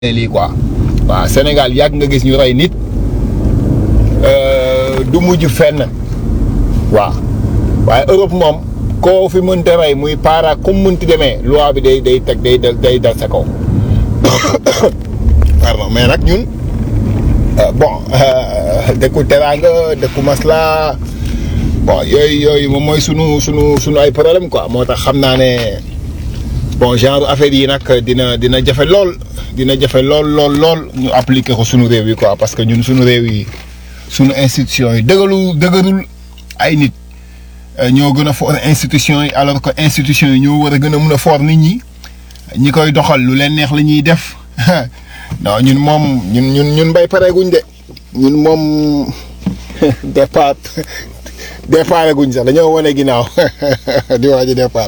lii quoi waaw Sénégal yàgg nga gis ñu rey nit du mujj fenn waaw waaye Europe moom koo fi mënta rey muy para comme mënti demee loi bi day day teg day day dal sa kaw pardon mais nag ñun bon dëkku teraanga dëkku masla bon yooyu yooyu moom mooy sunu sunu sunu ay problème quoi moo tax xam naa ne bon genre affaire yi nag dina dina jafe lool dina jafe lool lool lool ñu appliquer ko sunu réew yi quoi parce que ñun sunu réew yi sunu institution yi dëggalu dëgërul ay nit ñoo gën a fort institution yi alors que institution yi ñoo war a gën a mun a fort nit ñi ñi koy doxal lu leen neex la ñuy def non ñun moom ñun ñun ñun mbay pareeguñ de ñun moom départ départ guñ sax dañoo wane ginnaaw di waaj a départ.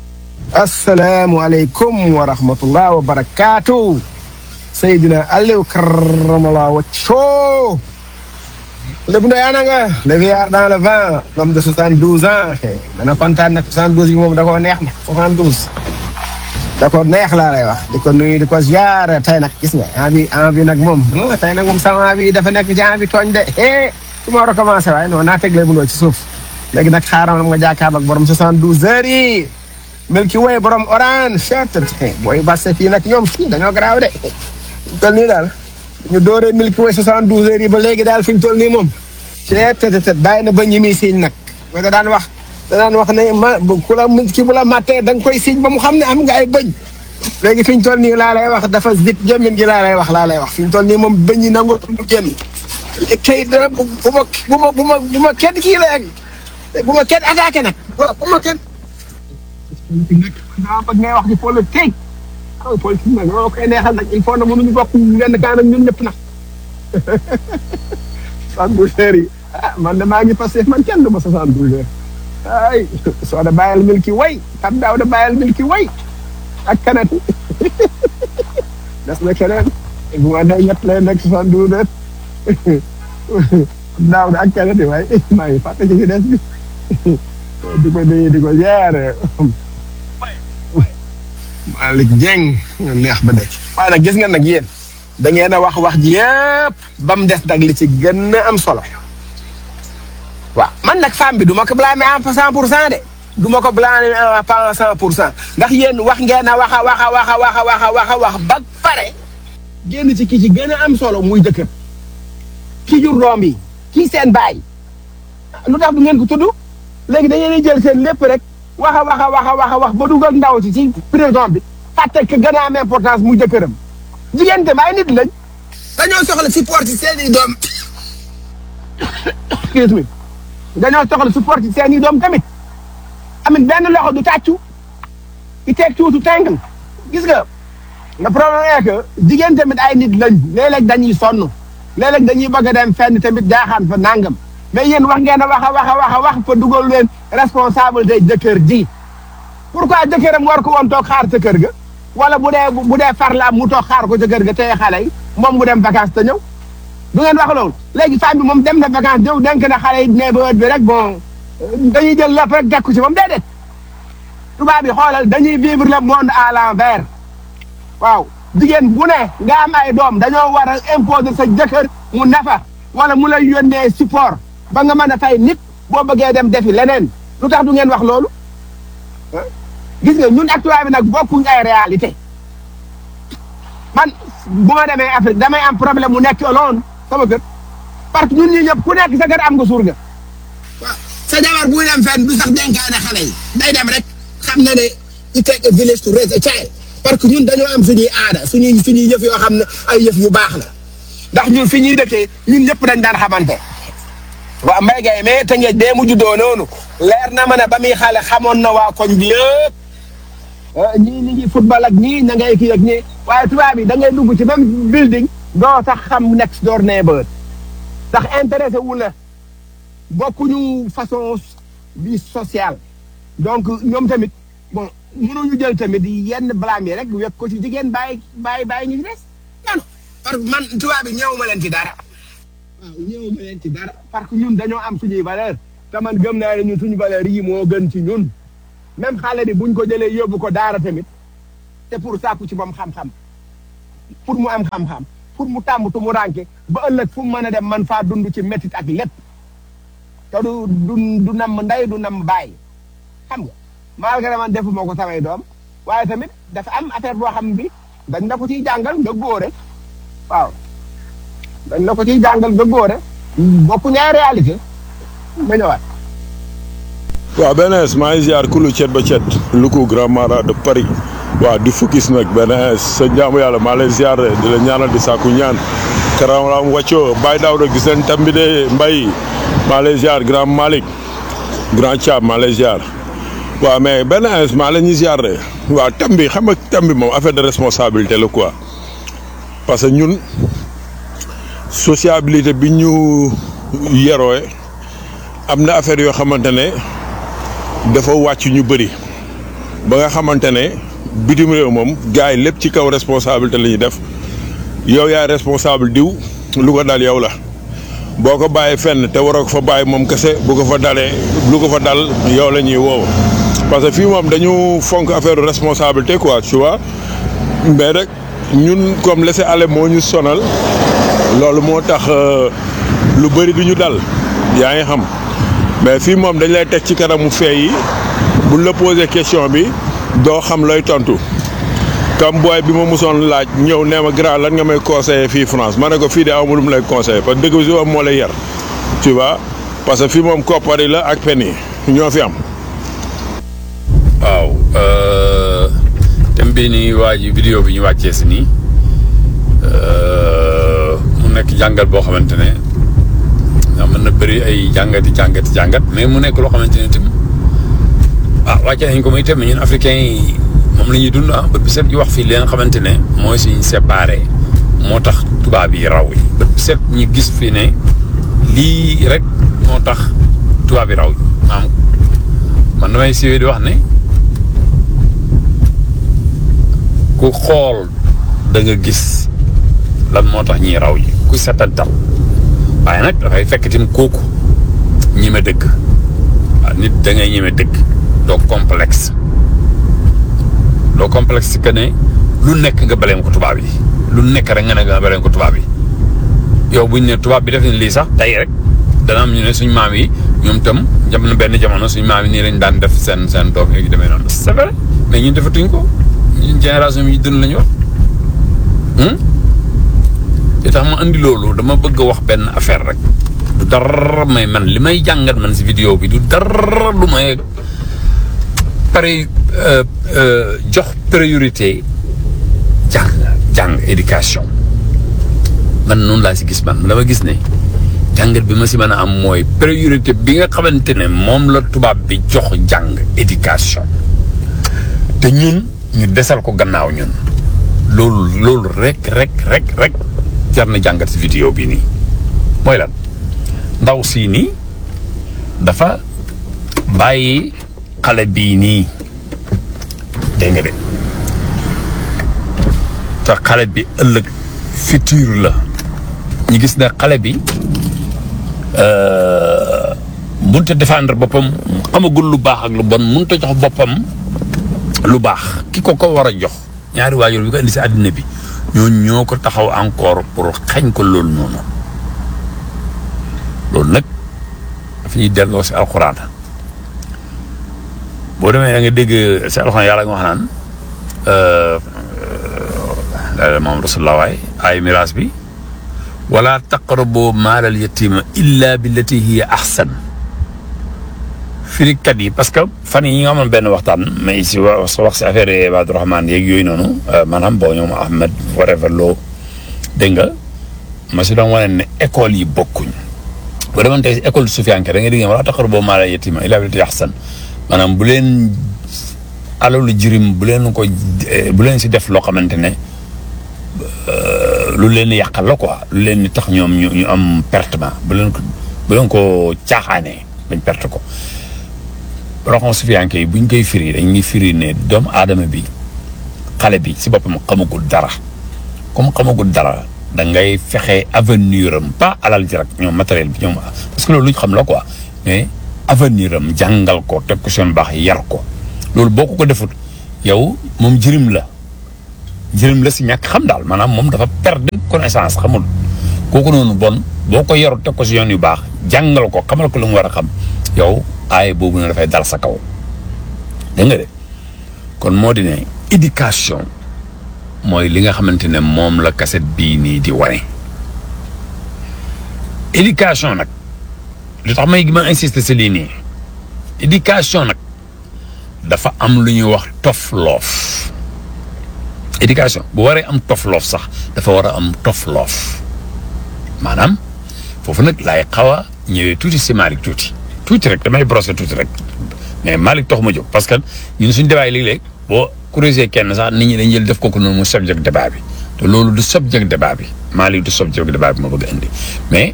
asalaamualeykum wa rahmatullah wa barakaatu Seydina Aliou karamallah wacco lépp ndoy ana nga le vieillard dans le vent l'homme de soixante-douze ans dana kontaan nag soixante-douze yi moom da koo neex na soixante-douze da ko neex laa lay wax di ko nuyu di ko ziar tey nag gis nga envie envie nag moom tey nag moom sama envie dafa nekk ci envie tooñ de eh su ma war a commencé waaye non naa teg lay buloo ci suuf léegi nag xaaral nga jàkkaarloo ak borom soixante-douze heures yi Milky Way borom orange chert booy basse fii nag ñoom fii dañoo garaaw de tol nii daal ñu dooree Milky Way soixante-douze heures yi ba léegi daal fi ñu toll nii moom chert tet bàyyi na ba ñi muy siiñ nag ba da daan wax da daan wax ne ma ku la ki bu la mattee da nga koy siiñ ba mu xam ne am nga ay bëñ léegi fi ñu toll nii laa lay wax dafa zip jëmmin gi laa lay wax laa lay wax fi ñu toll nii moom bëñ yi nangu mu génn kay dara bu ma bu ma bu ma bu ma kenn kii la bu ma kenn attaqué nag bu ma kenn nag daa bëgg ngay wax ci politique ah politique nag loolu koy neexal nag il faut na mënuñu bokk benn kaan ak ñun ñëpp nag soixante-douze heures yi ah man de maa ngi passé man kenn du ma soixante-douze heures ay soo da bàyyil Milky Way xam daaw da bàyyil Milky Way ak kanati des na keneen bu ma nee ñett lay nekk soixante-douze heures daaw da ak kanati waaye maa ngi fàtte ci des bi di ko di di ko ziare Malick Dieng neex ba de waaye nag gis nga nag yéen da ngeen a wax wax ji yëpp ba mu des nag li ci gën a am solo waaw man nag femme bi du ma ko blâmer en cent pour cent de du ma ko blâmer en cent pour cent ndax yéen wax ngeen a wax a wax a wax a wax a wax a wax a wax ba pare génn ci ki ci gën a am solo muy jëkkër ki jur doom bi kii seen baay lu tax du ngeen ko tudd léegi da ngeen di jël seen lépp rek wax a wax a wax a wax a wax ba dugal ndaw si ci prison bi fàtte que gën a am importance mu jëkkëram jigéen tamit ay nit lañ dañoo soxla support ci seen i doom excuse me dañoo soxla support ci seen i doom tamit amit benn loxo du tàccu i teg tuutu tàngal gis nga le problème est que jigéen tamit ay nit lañ léeg-léeg dañuy sonn léeg-léeg dañuy bëgg a dem fenn tamit jaaxaan fa nangam mais yéen wax ngeen a wax a wax a wax a wax fa dugal leen responsabilité jëkkër ji pourquoi jëkkëram war ko woon toog xaar ca kër ga wala bu dee bu dee far la am mu toog xaar ko ca kër ga tey xale yi moom mu dem vacance te ñëw du ngeen wax loolu léegi femme bi moom dem na vacance ñëw denk na xale yi ne ba bi rek bon dañuy jël lépp rek dekku ci moom déedéet tubaab bi xoolal dañuy vivre le monde à l'envers waaw jigéen bu ne nga am ay doom dañoo war a imposer sa jëkkër mu nafa wala mu lay yónnee support ba nga mën a fay nit boo bëggee dem defi leneen lu tax du ngeen wax loolu gis nga ñun actuellement bi nag bokkuñ ay réalité man bu ma demee Afrique damay am problème mu nekk alone sama kër parce que ñun ñi ñëpp ku nekk sa kër am nga surga waaw sa jabar bu dem fenn du sax dénkaane xale yi day dem rek xam na ne it take a village to raise a child parce que ñun dañoo am suñuy aada suñuy suñuy yëf yoo xam ne ay yëf yu baax la ndax ñun fi ñuy dëkkee ñun ñëpp dañ daan xamante waaw mbay gay mais te ngeej bee mu juddoo noonu leer na ma ne ba muy xale xamoon na waa koñ bi yëpp ñii ñi ngi football ak ñii na ngay kii ak ñii waaye tubaab bi da ngay dugg ci même building doo sax xam next door neighbor ndax intéressé wu la bokkuñu façon bi sociale donc ñoom tamit bon mënuñu jël tamit yenn blâme yi rek wekk ko ci jigéen bàyyi bàyyi bàyyi ñu ci des non parce que man tubaab bi ñëw ma leen ci dara waaw ñëw ma leen ci dara parce que ñun dañoo am suñuy valeur te man gëm naa ne ñun suñu valeur yi moo gën ci ñun même xale bi buñ ko jëlee yóbbu ko daara tamit te pour sàkku ci moom xam-xam pour mu am xam-xam pour mu tàmm tu mu rànke ba ëllëg fu mu mën a dem man faa dund ci métit ak lépp te du du du namm ndey du namm bàyyi xam nga malgré man defuma ko samay doom waaye tamit dafa am affaire boo xam bi dañ la ko ciy jàngal nga góore waaw dañ la ko ciy jàngal nga góore bokku ñaari réalité ma ñëwaat waaw BNS maa ngi ziar kulu cet ba cet Louga grand mara de Paris waaw di focus nag BNS sa jaamu yàlla maa lay ziar di la ñaanal di sàkku ñaan karam wàccoo Baye Daouda gis nañ tam bi de Mbaye maa lay ziar grand Malick grand Thiam maa lay ziar waaw mais BNS maa la ñuy ziar de waaw tam bi xam nga tam bi moom affaire de responsabilité la quoi parce que ñun sociabilité bi ñu yerooy am na affaire yoo xamante ne dafa wàcc ñu bëri ba nga xamante ne bitim réew moom gars yi lépp ci kaw responsabilité la ñuy def yow yaay responsable diw lu ko dal yow la boo ko bàyyi fenn te waroo ko fa bàyyi moom kese bu ko fa dalee lu ko fa dal yow la ñuy woow parce que fii moom dañu fonk affaire responsabilité quoi tu vois mais rek ñun comme laisser aller moo ñu sonal loolu moo tax lu bëri du ñu dal yaa ngi xam mais fii moom dañ lay teg ci kanamu fee yi buñ la posé question bi doo xam looy tontu comme booy bi ma musoon laaj ñëw nee ma grand lan nga may conseiller fii France ma ne ko fii de aw ma lu mu lay conseiller parce que dëgg bi si moo lay yar tu vois parce que fii moom koppar yi la ak pen yi ñoo fi am. waaw thème bii nii waa ji vidéo bi ñu wàccee si nii mu nekk jàngat boo xamante ne mën na bëri ay jàngati jàngati jàngat mais mu nekk loo xamante ne tam ah wàcce nañ ko muy tam ñun africains yi moom la ñuy dund ah bët bi set ñu wax fii li nga xamante ne mooy suñu séparé moo tax tubaab yi raw yi bët bi set ñu gis fii ne lii rek moo tax tubaab yi raw yi maam man damay siiwee di wax ne ku xool da nga gis lan moo tax ñiy raw yi ku setantal waaye nag dafay fekk tim kooku ñime dëgg waaw nit da ngay ñime dëgg doo complexe doo complexe que ne lu nekk nga baleem ko tubaab yi lu nekk rek nga ne nga baleem ko tubaab yi yow buñ ne tubaab bi def ne lii sax tey rek dana am ñu ne suñ maam yi ñoom tam jam na benn jamono suñ maam yi nii lañ daan def seen seen doom yi demee noonu c'est vrai mais ñun defatuñ ko ñun génération yi dund lañu wax li tax ma andi loolu dama bëgg a wax benn affaire rek du dara may man li may jàngat man si vidéo bi du dara lu may pare jox priorité jàng jàng éducation man noonu laa si gis man dama gis ne jàngat bi ma si mën a am mooy priorité bi nga xamante ne moom la tubaab bi jox jàng éducation te ñun ñu desal ko gannaaw ñun loolu loolu rek rek rek rek jar na jàngat si vidéo bi nii mooy lan ndaw sii nii dafa bàyyi xale bii nii dégg nga de te xale bi ëllëg futur la ñu gis ne xale bi mënut a défendre boppam xamagul lu baax ak lu bon mënut a jox boppam lu baax ki ko ko war a jox ñaari waajur bi ko indi si àddina bi ñoo ñoo ko taxaw encore pour xañ ko loolu noonu loolu nag daf ñuy delloo si alxuraan boo demee da nga dégg si alxuraan yàlla nga wax naan daal moom rasulullah waay ay miraas bi wala taqrabu maalal yatima illa billati hiya ahsan firikat yi parce que fan yi nga amoon benn waxtaan mais si wax wax si affaire Ibaadu Rahmaan yeeg yooyu noonu maanaam boo ñoom Ahmed whatever loo dégg nga ma si doon wane ne école yi bokkuñ boo demoon tey si école sufiyanke da nga dégg wala taqrabu maalal yatima illa billati ahsan maanaam bu leen alalu jirim bu leen ko bu leen si def loo xamante ne lu leen yàqal la quoi lu leen tax ñoom ñu ñu am pertement bu leen ko bu leen ko caaxaanee bañ perte ko roxon sufiyanke yi buñ koy firi dañuy firi ne doomu aadama bi xale bi si boppam xamagul dara comme xamagul dara da ngay fexe avenir am pas alal ji rek ñoom matériel bi ñoom parce que loolu lu ñu xam la quoi mais avenir am jàngal ko teg ko seen baax yar ko loolu boo ko ko defut yow moom jirim la njëriñ la si ñàkk xam daal maanaam moom dafa perdre connaissance xamul kooku noonu bon boo ko yoru teg ko si yoon yu baax jàngal ko xamal ko lu mu war a xam yow aaye boobu ne dafay dal sa kaw dégg nga de kon moo di ne éducation mooy li nga xamante ne moom la kaset bii nii di wane éducation nag lu tax may ma insister si lii nii éducation nag dafa am lu ñuy wax tofloof éducation bu waree am tofloof sax dafa war a am tofloof maanaam foofu nag laay xaw a ñëwee tuuti si Malick tuuti tuuti rek damay brosser tuuti rek mais Malick tax ma jóg parce que ñun suñu débat yi léeg-léeg boo corriger kenn sax nit ñi dañ jël def kooku noonu mu subject débat bi te loolu du subject débat bi Malick du subject débat bi ma bëgg a indi mais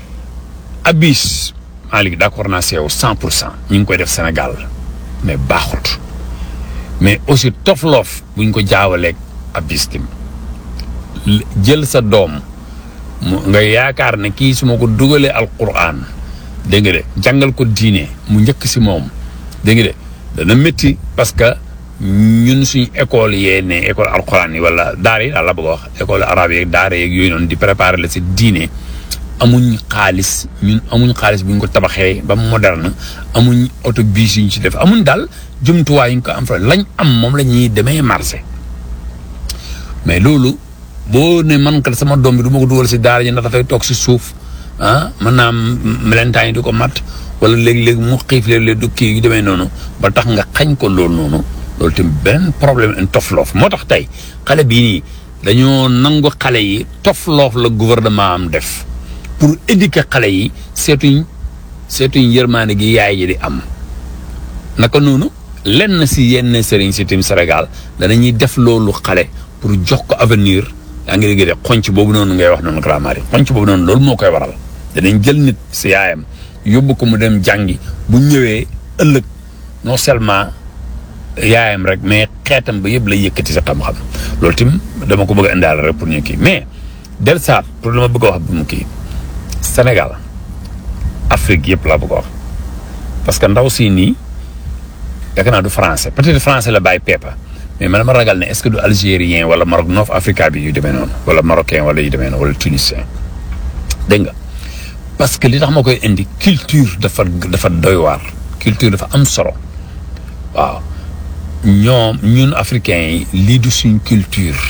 abis Malick d'accord naa si yow cent pour cent ñu ngi koy def Sénégal mais baaxut mais aussi tofloof buñ ko jaawaleeg abis tim jël sa doom mu nga yaakaar ne kii su ma ko dugalee alquran dégg nga de jàngal ko diine mu njëkk si moom dégg nga de dana métti parce que ñun suñ école yee ne école alquran yi wala daara yi daal la bëgg a wax école arabe yeeg daara yeeg yooyu noonu di préparer la si diine amuñ xaalis ñun amuñ xaalis bu ñu ko tabaxee ba moderne amuñ autobus yu ñu ci def amuñ daal jumtuwaay yu ñu ko am fa lañ am moom la ñuy demee marché mais loolu boo ne man kat sama doom bi du ma ko dugal si daara ji ndax dafay toog si suuf ah mën naa melentaan yi di ko mat wala léegi-léegi mu xiif léeg-léeg du kii yu demee noonu ba tax nga xañ ko loolu noonu loolu tamit benn problème en tofloof moo tax tey xale bii nii dañoo nangu xale yi tofloof la gouvernement am def pour éduquer xale yi seetuñ seetuñ yërmaande gi yaay ji di am naka noonu lenn si yenn sëriñ si tim Sénégal danañuy def loolu xale pour jox ko avenir yaa ngi dégg de xonc boobu noonu ngay wax noonu grammaire xonc boobu noonu loolu moo koy waral danañ jël nit si yaayam yóbbu ko mu dem jàngi bu ñëwee ëllëg non seulement yaayam rek mais xeetam ba yëpp lay yëkkati sa xam-xam loolu tim dama ko bëgg a indaal rek pour ñu kii mais del saat pour dama bëgg a wax bu mu kii Sénégal Afrique yëpp laa bëgg a wax parce que ndaw si nii yaakaar naa du français peut-être français la bàyyi pepa mais man ma ragal ne est-ce que du algérien wala Maroc North Africa bi yu demee noonu wala marocain wala yu demee noonu wala tunisien dégg nga parce que li tax ma koy indi culture dafa dafa doy waar culture dafa am solo waaw ñoom ñun africains yi lii du suñ culture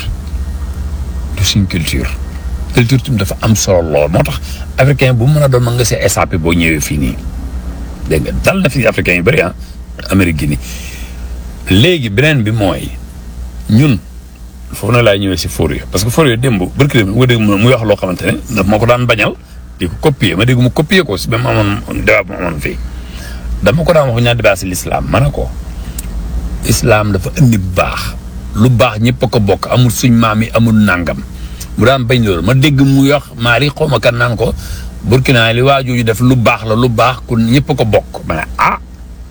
du suñ culture culture tamit dafa am solo lool moo tax africain bu mu mën a doon mën nga see échappé boo ñëwee fii nii dégg nga dal na fi africain yu bëri ah Amérique gi nii léegi beneen bi mooy ñun foofu na laay ñëwee si Fourier parce que Fourier démb barki démb nga dégg muy wax loo xamante ne daf moo ko daan bañal di ko copier ma dégg mu copier ko si ba mu amoon débat bu mu amoon fii dama ko daan wax ñaar débat si l'islam ma ne ko islam dafa indi bu baax lu baax ñëpp a ko bokk amul suñ maam yi amul nangam mu daan bañ loolu ma dégg mu wax maari xaw ma kan naan ko Burkina li waa jooju def lu baax la lu baax ku ñëpp a ko bokk ma ne ah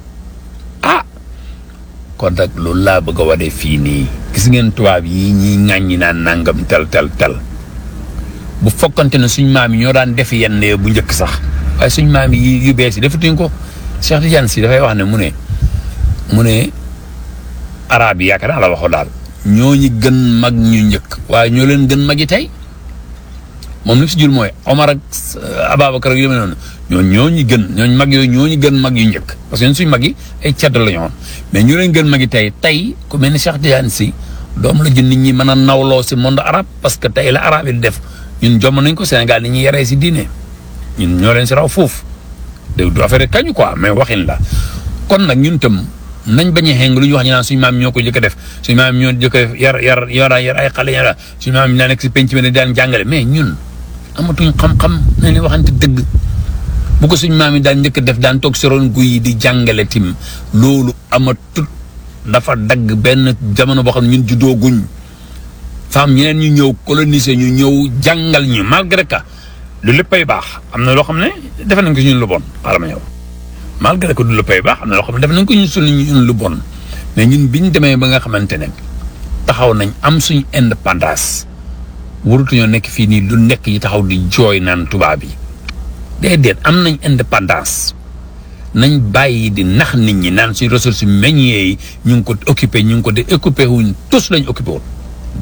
ah kon nag loolu laa bëgg a wane fii nii gis ngeen tubaab yi ñiy ŋàññi naan nangam tel tel tel bu fokkante ne suñ maam yi ñoo daan def yenn bu njëkk sax waaye suñ maam yi yu bees yi defatuñ ko Cheikh Tidiane si dafay wax ne mu ne mu ne arab yi yaakaar naa la waxoo daal ñoo ñi gën mag ñu njëkk waaye ñoo leen gën mag yi tey moom li si jur mooy Omar ak Ababacar ak yu demee noonu ñoo ñoo ñi gën ñooñ mag yooyu ñoo ñi gën mag yu njëkk parce que ñun suñ mag yi ay cedd la ñu woon mais ñu leen gën mag yi tey tey ku mel ni Cheikh Tidiane si doom la jun nit ñi mën a nawloo si monde arabe parce que tey la arabe yi def ñun jomm nañ ko Sénégal ni ñuy yaree si diine ñun ñoo leen si raw foofu dégg du affaire kañu quoi mais waxin la kon nag ñun tam nañ bañ a xeng lu ñu wax ñu naan suñu maam ñoo ko jëkk a def suñu maam ñoo jëkk a def yar yar yar yar ay xale yar suñu maam ñaa nekk si penc mi ne daan jàngale mais ñun amatuñ xam-xam nañ leen waxante dëgg bu ko suñu maam yi daan njëkk a def daan toog si ron guy yi di jàngale tim loolu amatut dafa dagg benn jamono boo xam ne ñun juddoo guñ femme ñeneen ñu ñëw coloniser ñu ñëw jàngal ñu malgré que lu léppay baax am na loo xam ne defe nañ ko si ñun lu bon xaaral ma ñëw malgré que du la pay baax am na loo xam ne def nañ ko ñun suñu ñun lu bon mais ñun biñ demee ba nga xamante ne taxaw nañ am suñ indépendance warutuñoo nekk fii nii lu nekk yi taxaw di jooy naan tubaab yi déedéet am nañ indépendance nañ bàyyi di nax nit ñi naan suñ ressources meññee yi ñu ngi ko occupé ñu ngi ko di occupé wuñ tous lañ occupé wul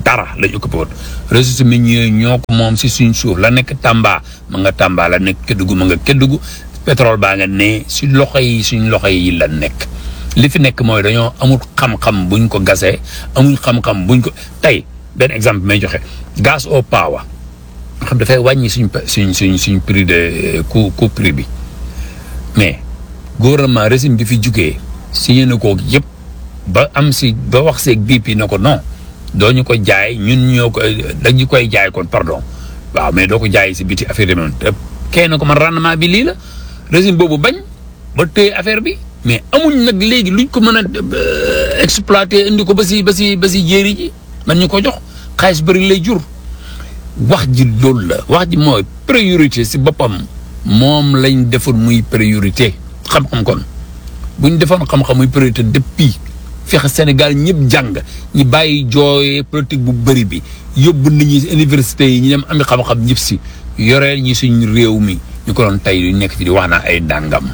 dara lañ occupé woon ressources minières ñoo ko moom si suñ suuf la nekk Tamba ma nga Tamba la nekk Kédougou ma nga Kédougou pétrole baa nga ne si loxo yi suñ loxo yi la nekk li fi nekk mooy dañoo amul xam-xam buñ ko gasee amuñ xam-xam buñ ko tey benn exemple may joxe gaz au power xam dafay wàññi suñ suñ suñ suñ prix de coût coût prix bi mais gouvernement régime bi fi jugee signé na ko yëpp ba am si ba wax seeg BP na ko non doo ñu ko jaay ñun ñoo ko dañu koy jaay kon pardon waaw mais doo ko jaay si biti affaire yi te kee na ko man rendement bi lii la régime boobu bañ ba téye affaire bi mais amuñ nag léegi luñ ko mën a exploiter indi ko ba si ba si ba si jéeri ji man ñu ko jox xaalis bëri lay jur wax ji loolu la wax ji mooy priorité si boppam moom lañ defoon muy priorité xam-xam kon buñ defoon xam-xam muy priorité depuis fexe Sénégal ñëpp jàng ñi bàyyi jooyee politique bu bëri bi yóbbu nit ñi université yi ñu dem ami xam-xam ñëpp si yoreel ñi suñ réew mi ñu ko doon tey lu nekk ci di wax naa ay dàngam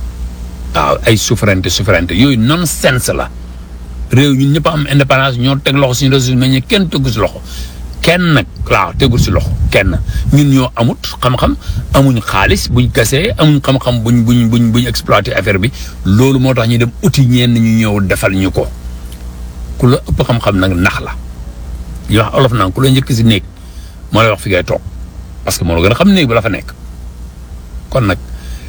waaw ay souveraineté souveraineté yooyu nonsense la réew ñun ñëpp am indépendance ñoo teg loxo suñu ressources mais kenn tegu si loxo kenn nag waaw tegul si loxo kenn ñun ñoo amut xam-xam amuñ xaalis buñ gasee amuñ xam-xam buñ buñ buñ buñ exploité affaire bi loolu moo tax ñu dem uti ñenn ñu ñëw defal ñu ko ku la ëpp xam-xam nag nax la ñu wax olof naan ku la njëkk si néeg moo lay wax fi ngay toog parce que moo la gën a xam néeg bi la fa nekk kon nag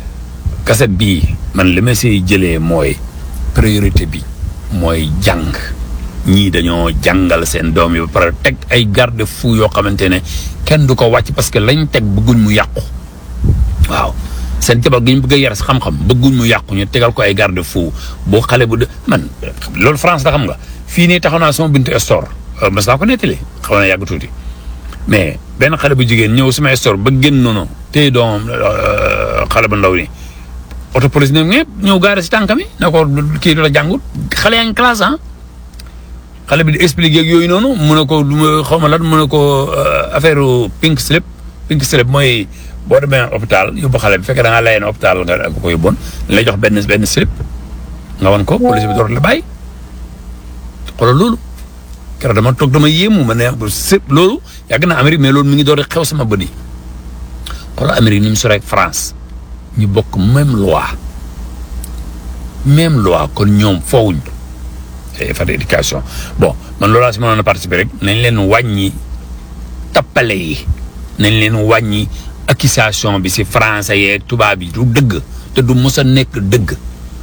kaset bii man li ma siy jëlee mooy priorité bi mooy jàng ñii dañoo jàngal seen doom yi ba pare teg ay garde fou yoo xamante ne kenn du ko wàcc parce que lañ teg bëgguñ mu yàqu waaw seen jabar gi ñu bëgg a yar si xam-xam bëgguñ mu yàqu ñu tegal ko ay garde fou boo xale bu de man loolu France la xam nga fii nii taxaw naa sama bintu store mas naa ko nettali xaw na yàgg tuuti mais benn xale bu jigéen ñëw sama store ba génn noonu tey doomam xale bu ndaw ni auto police ne ñëpp ñëw gaare si tànkami na ko kii du la jàngut xale yaa ngi classe ah xale bi di expliquer ak yooyu noonu mu ne ko lu ma xaw ma lan mu ne ko affaire pink slip pink slip mooy boo demee hôpital yóbbu xale bi fekkee da ngaa layeen hôpital nga ko yóbboon lay jox benn benn slip nga wan ko police bi door la bàyyi xoolal loolu keroog dama toog dama yéemu ma ne slip loolu yàgg na Amérique mais loolu mi ngi door xew sama bët yi xoolal Amérique ni mu sore ak France ñu bokk même loi même loi kon ñoom foowuñ effort d'éducation bon man loolaa si mënoon a participer rek nañ leen wàññi tappale yi nañ leen wàññi accusation bi si français yeeg tubaab yi du dëgg te du mos a nekk dëgg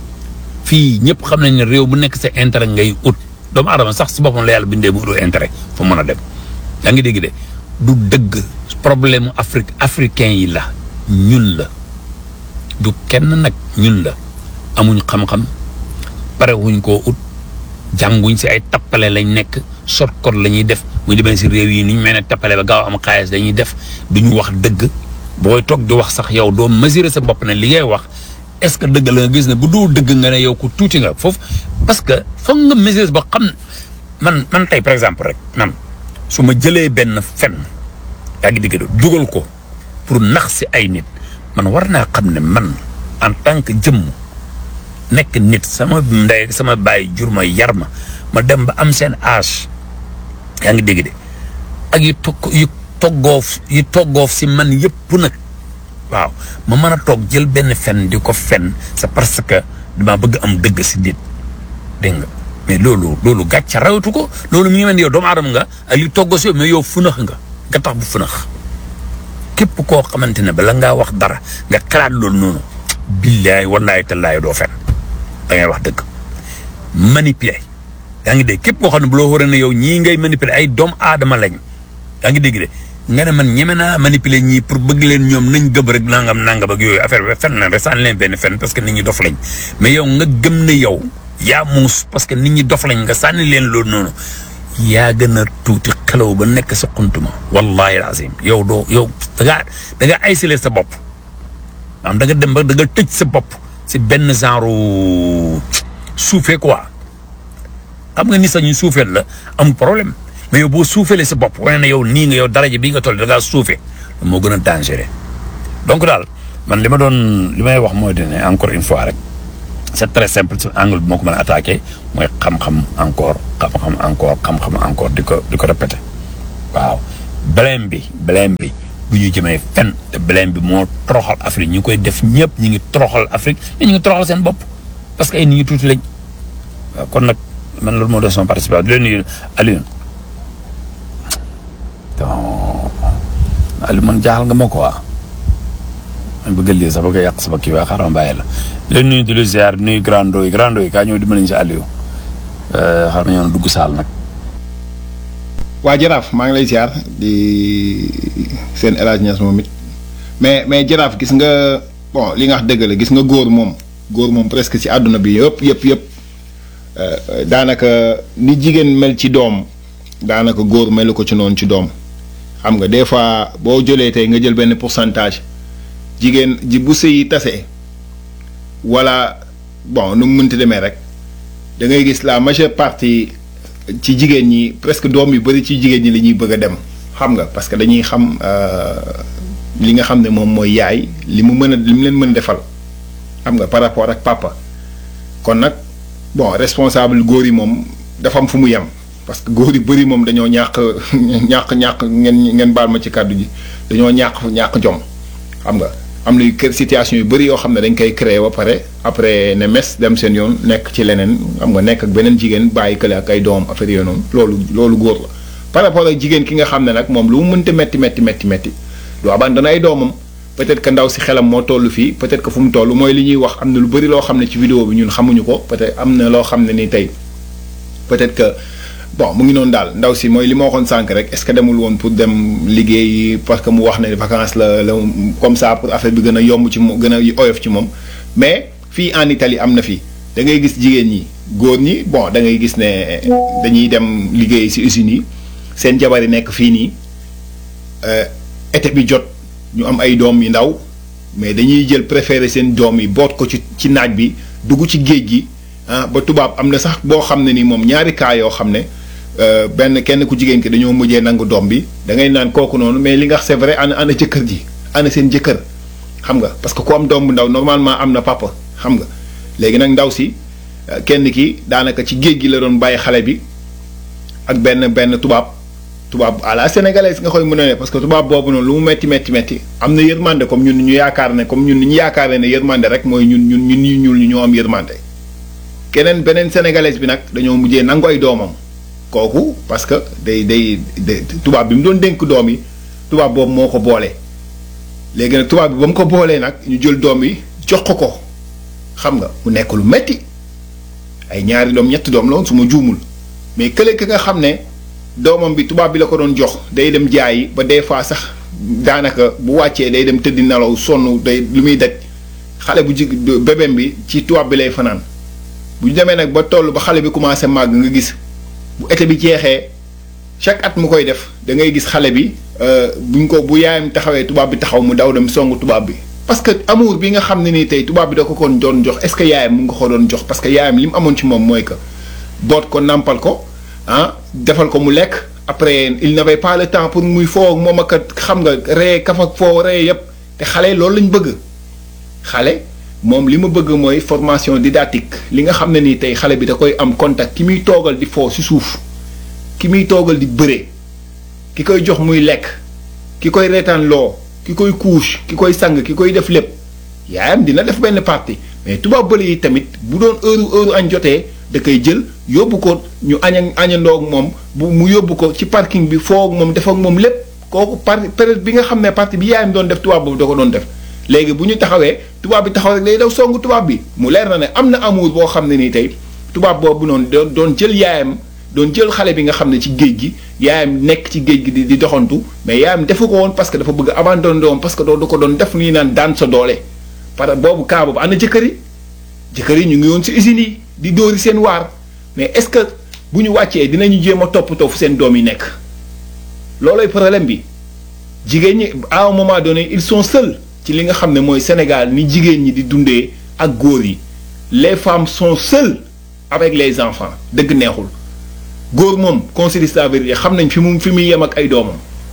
fii ñëpp xam nañ ne réew bu nekk sa intérêt ngay ut doomu aadama sax si boppam la yàlla bindee mu ut intérêt fu mën a dem yaa ngi dégg de du dëgg problème mu Afrique africain yi la ñun la du kenn nag ñun la amuñ xam-xam pare wuñ koo ut jànguñ si ay tappale lañ nekk sot kot la ñuy def bu ñu demee si réew yi ni ñu mel ne tappale ba gaaw am xaalis dañuy def duñu wax dëgg booy toog di wax sax yow doo mesurer sa bopp ne li ngay wax est-ce que dëgg la nga gis ne bu doo dëgg nga ne yow ku tuuti nga foofu parce que foog nga mesurer ba xam man man tey par exemple rek man su ma jëlee benn fen yaa ngi digg dugal ko pour nax si ay nit man war naa xam ne man en tant que jëmm nekk nit sama ndey sama baay jur ma yar ma ma dem ba am seen âge yaa ngi dégg de ak yu togg yu toggoof yu toggoof si man yëpp nag waaw ma mën a toog jël benn fen di ko fen c'est parce que dama bëgg am dëgg si nit dégg nga mais loolu loolu gàcce rawatu ko loolu mi ngi mel ni yow doomu aadama nga ak li toggoo si yow mais yow funax nga nga tax bu funax képp koo xamante ne bala ngaa wax dara nga xalaat loolu noonu billaay wallaay tallaay doo fen da ngay wax dëgg manipuler yaa ngi dégg képp koo xam ne bu loo xoolee ne yow ñii ngay manipuler ay doomu aadama lañ yaa ngi dégg de nga ne man ñeme naa manipuler ñii pour bëgg leen ñoom nañ gëm rek nangam nangam ak yooyu affaire bi fen na rek sànni leen benn fen parce que nit ñi dof lañ mais yow nga gëm ne yow yaa muus parce que nit ñi dof lañ nga sànni leen loolu noonu yaa gën a tuuti xelaw ba nekk sa xuntuma wallahi azim yow doo yow da ngaa da nga isolé sa bopp am da nga dem ba da nga tëj sa bopp si benn genre suufee quoi xam nga ni sax ñu suufeel la am problème mais yow boo suufeelee sa bopp wane ne yow nii nga yow daraja bii nga toll da ngaa suufee moo gën a dangereux donc daal man li ma doon li may wax mooy ne encore une fois rek c'est très simple ci angle bi moo ko mën a attaqué mooy xam-xam encore xam-xam encore xam-xam encore di ko di ko répété waaw blème bi blème bi bu ñu jëmee fen te blème bi moo toroxal Afrique ñu koy def ñëpp ñu ngi toroxal Afrique mais ñu ngi toroxal seen bopp parce que ay nit ñu tuuti lañ waaw kon nag man loolu moo doon sama participation di leen nuyu Alioune donc Aliou man jaaxal nga ma quoi man bëgg lii sax bëgg a yàq sama kii waa xaaral ma bàyyi la di leen nuyu di la ziar di nuyu grando yi grando yi kaa ñëw dimbali ñu si Aliou xaaral ma ñëw dugg saal nag. waa jaraaf maa ngi lay ziar di seen El Hadj Niass moom it mais mais jaraaf gis nga bon li nga wax dëgg la gis nga góor moom góor moom presque ci àdduna bi yëpp yëpp yëpp daanaka ni jigéen mel ci doom daanaka góor melu ko ci noonu ci doom xam nga des fois boo jëlee tey nga jël benn pourcentage jigéen ji bu sëy tase wala bon nu mu mënti demee rek da ngay gis la majeure partie ci jigéen ñi presque doom yu bari ci jigéen ñi la ñuy bëgg a dem xam nga parce que dañuy xam li nga xam ne moom mooy yaay li mu mën a li mu leen mën a defal xam nga par rapport ak papa kon nag bon responsable góor yi moom dafa am fu mu yem parce que góor yu bari moom dañoo ñàkk ñàkk ñàkk ngeen ngeen baal ma ci kàddu ji dañoo ñàkk ñàkk jom xam nga am na kër situation yu bari yoo xam ne dañ koy créer ba pare après ne mes dem seen yoon nekk ci leneen xam nga nekk ak beneen jigéen bàyyi kële ak ay doom affaire yooyu noonu loolu loolu góor la par rapport ak jigéen ki nga xam ne nag moom lu mu mënta metti metti metti metti du abandonné ay doomam peut-être que ndaw si xelam moo toll fii peut-être que fu mu toll mooy li ñuy wax am na lu bari loo xam ne ci vidéo bi ñun xamuñu ko peut-être am na loo xam ne ni tey peut-être que bon mu ngi noonu daal ndaw si mooy li ma waxoon sànq rek est-ce que demul woon pour dem liggéey parce que mu wax ne vacances la la comme ça pour affaire bi gën a yomb ci moom gën a oyof ci moom mais fii en Italie am na fi da ngay gis jigéen ñi góor ñi bon da ngay gis ne dañuy dem liggéey ci usines yi seen jabar yi nekk fii nii été bi jot ñu am ay doom yu ndaw mais dañuy jël préféré seen doom yi boot ko ci ci naaj bi dugg ci géej gi ah ba tubaab am na sax boo xam ne ni moom ñaari cas yoo xam ne benn kenn ku jigéen ki dañoo mujjee nangu doom bi da ngay naan kooku noonu mais li nga wax c'est vrai ana ana jëkkër ji ana seen jëkkër xam nga parce que ku am doom bu ndaw normalement am na papa xam nga léegi nag ndaw si kenn ki daanaka ci géej gi la doon bàyyi xale bi ak benn benn tubaab tubaab à la sénégalaise nga koy mën a ne parce que tubaab boobu noonu lu mu metti metti metti am na yërmande comme ñun ñu yaakaar ne comme ñun ñu yaakaar ne yërmande rek mooy ñun ñun ñun ñu ñuul ñu ñoo am yërmande keneen beneen sénégalaise bi nag dañoo mujjee nangu ay doomam kooku parce que day day tubaab bi mu doon dénk doom yi tubaab boobu moo ko boole léegi nag tubaab bi ba mu ko boolee nag ñu jël doom yi jox ko ko xam nga mu nekk lu metti ay ñaari doom ñetti doom la woon su ma juumul mais kële ki nga xam ne doomam bi tubaab bi la ko doon jox day dem jaayi ba des fois sax daanaka bu wàccee day dem tëddi nelaw sonn day lu muy daj xale bu jig bébém bi ci tubaab bi lay fanaan bu ñu demee nag ba toll ba xale bi commencé màgg nga gis bu été bi jeexee chaque at mu koy def da ngay gis xale bi buñ ko bu yaayam taxawee tubaab bi taxaw mu daw dem songu tubaab bi. parce que amour bi nga xam ne nii tey tubaab bi da ko kon doon jox est-ce que yaayam mu nga ko doon jox parce que yaayam li mu amoon ci moom mooy que boot ko nàmpal ko ah defal ko mu lekk après il n'avait pas le temps pour muy foo moom ak xam nga ree kaf ak foo ree yépp te xale loolu lañ bëgg xale. moom li ma bëgg mooy formation didactique li nga xam ne nii tey xale bi da koy am contact ki muy toogal di foo ci suuf ki muy toogal di bëre ki koy jox muy lekk ki koy reetaan loo ki koy couche ki koy sang ki koy def lépp yaayam dina def benn partie mais tubaab bële yi tamit bu doon heure heure añ jotee da koy jël yóbbu ko ñu aña añandoo ak moom bu mu yóbbu ko ci parking bi foo ak moom def ak moom lépp kooku par période bi nga xam ne partie bi yaayam doon def tubaab boobu da ko doon def. léegi bu ñu taxawee tubaab bi taxaw rek day daw songu tubaab bi mu leer na ne am na amour boo xam ne nii tey tubaab boobu noonu doon doon jël yaayam doon jël xale bi nga xam ne ci géej gi yaayam nekk ci géej gi di di doxantu mais yaayam defu ko woon parce que dafa bëgg abandonné woon parce que doo du ko doon def nii naan daan sa doole. parce que boobu cas boobu ana jëkkër yi jëkkër yi ñu ngi woon si usines yi di dóori seen waar mais est-ce que bu ñu wàccee dinañu jéem a toppatoo fu seen doom yi nekk loolooy problème bi jigéen ñi à un moment donné ils sont seuls. ci li nga xam ne mooy Sénégal ni jigéen ñi di dundee ak góor yi les femmes sont seules avec les enfants dëgg neexul góor moom considère la vérité xam nañ fi mu fi muy yem ak ay doomam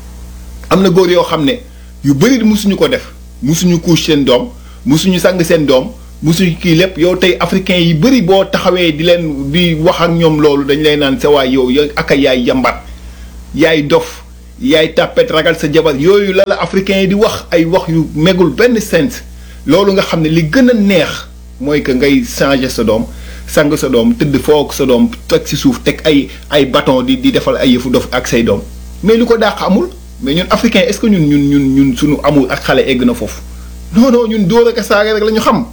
am na góor yoo xam ne yu bëri musuñu ko def musuñu couche seen doom musuñu sang seen doom musuñu kii lépp yow tey africain yi bëri boo taxawee di leen di wax ak ñoom loolu dañ lay naan sa waay yow yow ak a yaay yambat yaay dof yaay tàppet ragal sa jabar yooyu la la africain yi di wax ay wax yu megul benn sens loolu nga xam ne li gën a neex mooy que ngay changer sa doom sang sa doom tëdd foog sa doom teg ci suuf teg ay ay bâton di di defal ay yëfu dof ak say doom mais lu ko dàq amul mais ñun africain est-ce que ñun ñun ñun ñun suñu amul ak xale egg na foofu non non ñun dóor ak a saaga rek la ñu xam.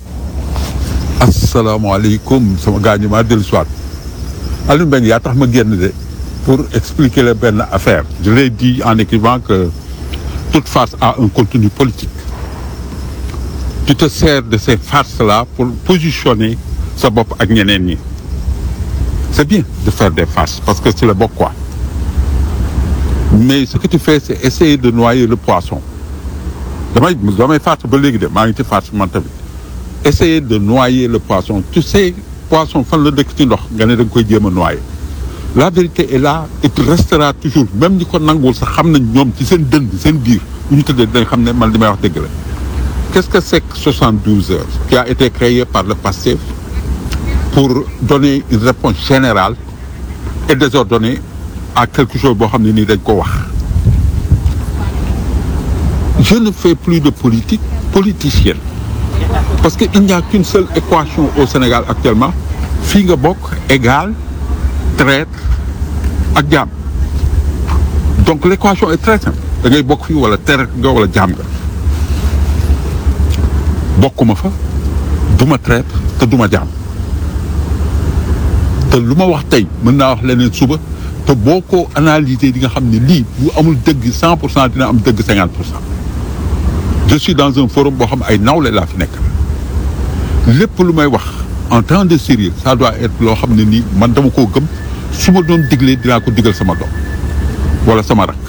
asalaamaaleykum sama gars ñi maa dellu si waat Aliou Mbengue yaa tax ma génn de pour expliquer la benn affaire je l'ai dit en écrivant que toute farce a un contenu politique tu te sers de ces farces là pour positionner sa bopp ak ñeneen ñi c'est bien de faire des farces parce que c'est le bokk quoi mais ce que tu fais c'est essayer de noyer le poisson damay damay farce ba léegi de maa ngi ci farce man tamit essayer de noyer le poisson tu sais poisson fan la dëkk ci ndox nga ne da nga koy jéem a noyer la vérité est là et tu resteras toujours même ñi ko nanguwul sax xam nañ ñoom ci seen dënd seen biir bu ñu tëddee dañ xam ne man li may wax dëgg la qu'est-ce que c'est que 72 heures qui a été créé par le PASTEF pour donner une réponse générale et désordonnée à quelque chose boo xam ne nii dañ ko wax je ne fais plus de politique politicienne parce que il n'y a qu'une seule équation au Sénégal actuellement fii nga bokk égal traître ak jaam donc l'équation est très simple da ngay bokk fii wala traître nga wala jaam nga bokkuma fa duma traître te duma jaam te lu ma wax tey mën naa wax leneen suba te boo ko analyser di nga xam ne lii bu amul dëgg cent pour cent dina am dëgg cinquante pour cent je suis dans un forum boo xam ay nawle laa fi nekk lépp lu may wax en temps de sérieux ça doit être loo xam ne nii man dama koo gëm su ma doon diglee dinaa ko digal sama doom wala sama rak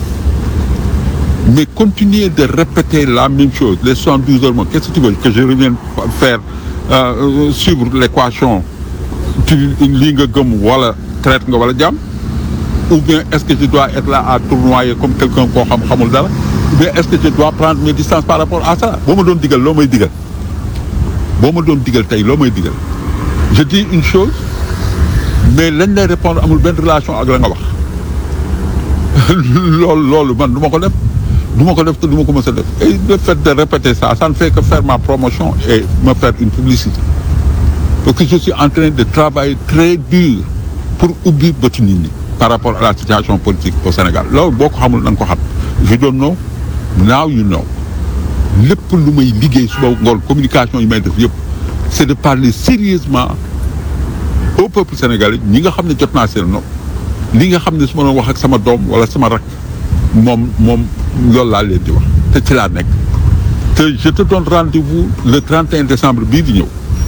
mais continuer de répéter la même chose les soixante-douze heures moom qu'est-ce que tu veux que je revienne faire euh, suivre l'équation tu lii nga gëm wala traite nga wala jàmm ou bien est-ce que je dois être là à tournoyer comme quelqu'un koo xam xamul dara ou bien est-ce que je dois prendre mes distances par rapport à ça boo ma doon digal loo may digal boo ma doon digal tey loo may digal je dis une chose mais lañ lay répondre amul benn relation ak la nga wax loolu loolu man du ma ko def du ma ko def te du ma ko mës a def et le fait de répéter ça ça ne fait que faire ma promotion et me faire une publicité parce que je suis en train de travailler très dur pour ubbi bëtu nit ñi par rapport à la situation politique au Sénégal loolu boo ko xamul na nga ko xam je don't know now you know lépp lu may liggéey suba ngoon communication yi may def yëpp c'est de parler sérieusement au peuple sénégalais ñi nga xam ne jot naa seen nopp li nga xam ne su ma doon wax ak sama doom wala sama rak moom moom loolu laa leen di wax te ci laa nekk te je te donne rendez-vous le 31 décembre bii di ñëw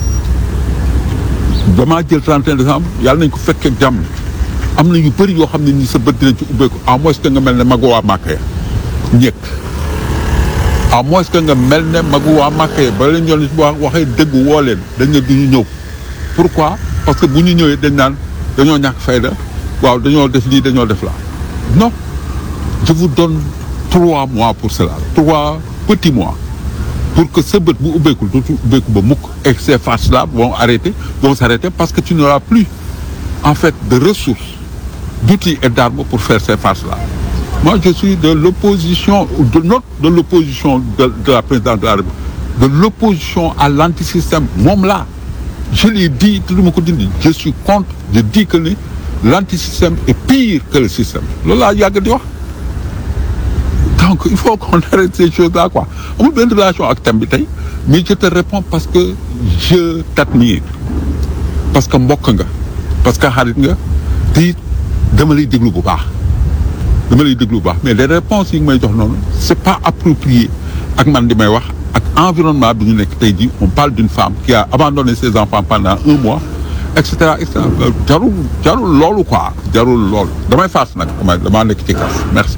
damaa jël 31 décembre yàlla nañ ko fekkee ak jàmm am na yu bëri yoo xam ne ni sa bët dinañ ci ubbeeku à moins que nga mel ne magu waa Màkka ya ñëkk à moins que nga mel ne magu waa Màkka ya ba leen yoon si wax waxee dëgg woo leen dañ ne du ñu ñëw pourquoi parce que bu ñu ñëwee dañ naan dañoo ñàkk fayda waaw dañoo def lii dañoo def la non je vous donne trois mois pour cela trois petits mois pour que sa bët bu ubbeekul dootu ubbeeku ba mukk et ces farces là vont arrêter vont s'arrêter parce que tu n'auras plus en fait de ressources d'outils et d'armes pour faire ces farces là moi je suis de l'opposition de notre de l'opposition de, de la présidente de la République de l'opposition à l'antisystème moom là je l'ai dit te du ma ko dindi je suis contre je dis que ni l'antisystème est pire que le système loolu laa yàgg di wax donc il faut qu'on arrête ces choses là quoi amul benn relation ak thème bi tey mais je te réponds parce que je t'admire parce que mbokk nga parce que xarit nga te it dama lay déglu bu baax dama lay déglu bu baax mais les réponses yi nga may jox noonu c'est pas approprié ak man di may wax ak environnement bi ñu nekk tey jii on parle d'une femme qui a abandonné ses enfants pendant un mois et cetera et cetera jarul jarul loolu quoi jarul loolu damay faas nag damay damaa nekk ci kas merci.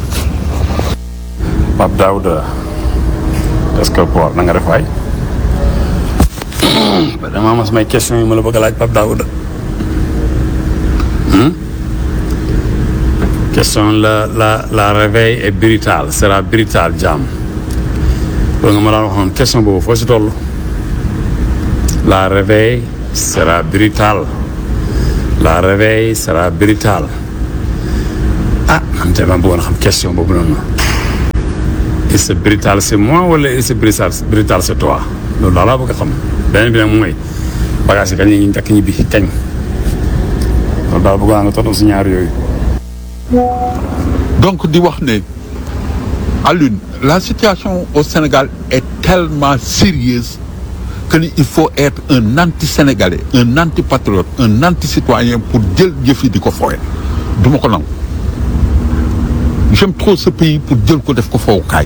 Pape Daouda est-ce que Port na nga def waay dama am samay question yi ma la bëgg a laaj Pape Daouda question la la la réveil est brutal sera brutal jàmm loolu nga ma daan waxoon question boobu foo si toll la réveil sera brutal la réveil sera brutal ah man te ma bëggoon xam question boobu noonu est-ce que brutal c'est moi wala est-ce que brutal brutal c'est toi loolu daal laa bëgg a xam beneen bi nag mooy bagage yi kañ la ñuy njëkk ñibbi kañ loolu daal bëgg naa nga tontu si ñaar yooyu. donc di wax ne Alioune la situation au Sénégal est tellement sérieuse que ni il faut être un anti-sénégalais un anti-patriote un anti-citoyen pour jël jëf yi di ko fooye du ma ko nangu j'aime trop ce pays pour jël ko def ko fowukaay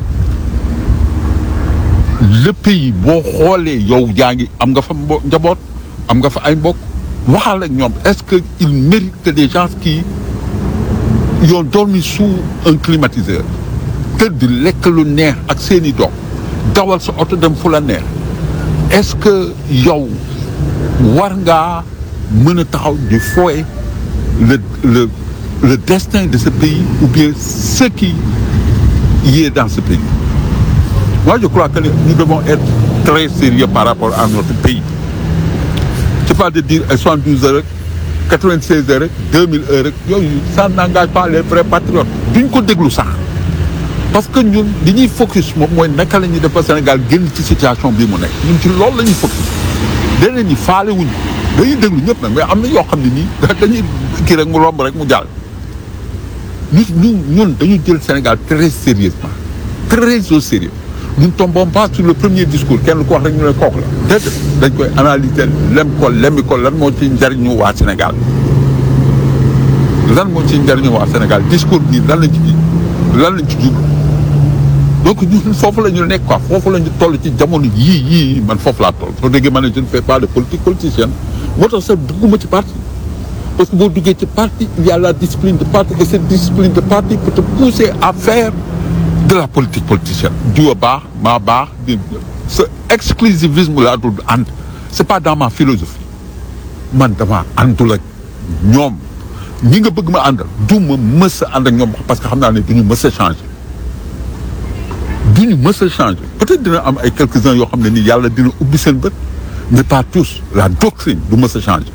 le pays boo xoolee yow yaa ngi am nga fa mbo njaboot am nga fa ay mbokk waxal ak ñoom est-ce que il mérite que des gens qui yoo dormi sous un climatiseur tëdd lekk lu neex ak seeni doom dawal sa oto dem fu la neex est-ce que yow war ngaa mën a taxaw di fooye le le le destin de ce pays ou bien ce qui y est dans ce pays moi je crois que nous devons être très sérieux par rapport à notre pays c'est pas de dire ay 72 heures rek 96 heures rek 2000 heures rek yooyu ça n'engage pas les vrais patriotes duñ ko déglu sax parce que ñun li ñuy focus moom mooy naka la ñuy def ba Sénégal génn ci situation bii mu nekk ñun ci loolu la ñuy focus deneen ñi faale wuñu dañuy déglu ñëpp nag mais am na yoo xam ne nii dañuy kii rek mu romb rek mu jàll ñun ñun ñun dañu jël Sénégal très sérieusement très au sérieux nous ne tombons pas sur le premier discours kenn ku wax rek ñu ne kooku la déedéet dañ koy analyser lem ko lemmi ko lan moo ci njariñu waa Sénégal lan moo ci njariñu waa Sénégal discours bi lan lañ ci ji lan lañ ci jublu donc ñun foofu la ñu nekk quoi foofu la ñu toll ci jamono yii yii man foofu laa toll soo déggee ma ne je ne fais pas de politique politicienne moo tax sax dugguma ci parti parce que boo duggee ci parti il y a la discipline de parti et cette discipline de parti peut te pousser à faire de la politique politicienne diwa baax maa baax di ce exclusivisme laa dul ànd c'est pas dans ma philosophie man dama àndul ak ñoom ñi nga bëgg ma àndal du ma mës a ànd ak ñoom parce que xam naa ne du ñu mës a changer du ñu mës a changer peut-être dina am ay quelques-uns yoo xam ne nii yàlla dina ubbi seen bët mais pas tous la doctrine du mës a changer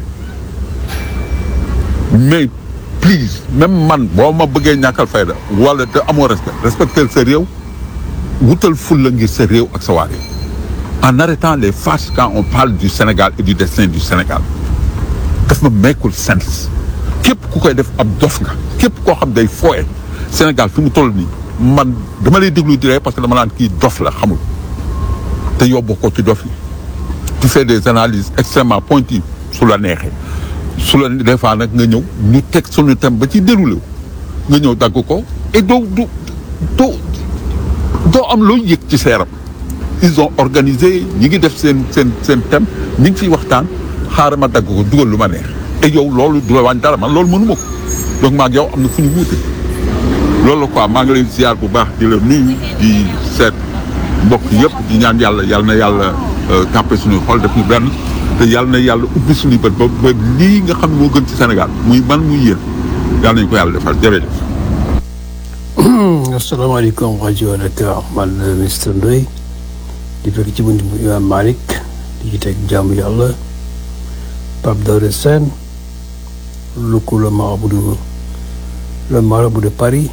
mais please même man boo ma bëggee ñàkkal fayda wala te amoo respect respecter sa réew wutal ful la ngir sa réew ak sa waa réew en arrêtant les farces quand on parle du Sénégal et du destin du Sénégal daf ma meekul sens képp ku koy def ab dof nga képp koo xam day fooye Sénégal fi mu toll nii man dama lay déglu di ree parce que dama naan kii dof la xamul te yóbbu ko ci dof yi tu fais des analyses extrêmement pointues su la neexee su la des fois nag nga ñëw ñu teg suñu thème ba ci déroulé wu nga ñëw dagg ko et doo du doo doo am loo yëg ci seeram ils ont organisé ñi ngi def seen seen seen thème ñi ngi ciy waxtaan xaaral ma dagg ko dugal lu ma neex et yow loolu du la wàññi dara man loolu mënuma ko donc maa ngi yow am na fu ñu wuute loolu la quoi maa ngi lay ziar bu baax di la nuyu di seet mbokk yëpp di ñaan yàlla yàlla na yàlla tàppe suñuy xol def ñu benn te yàlla na yàlla ubbi suñuy bët ba ba lii nga xam ne moo gën ci Sénégal muy man muy yéen yàlla nañu ko yàlla defal jërëjëf. asalaamaaleykum rajo Dakar man la Mister Ndoye di fekk ci bunt bu Imam Malick di ci teg jaamu yàlla Pape Daouda Sène Luku le marabout de le marabout de Paris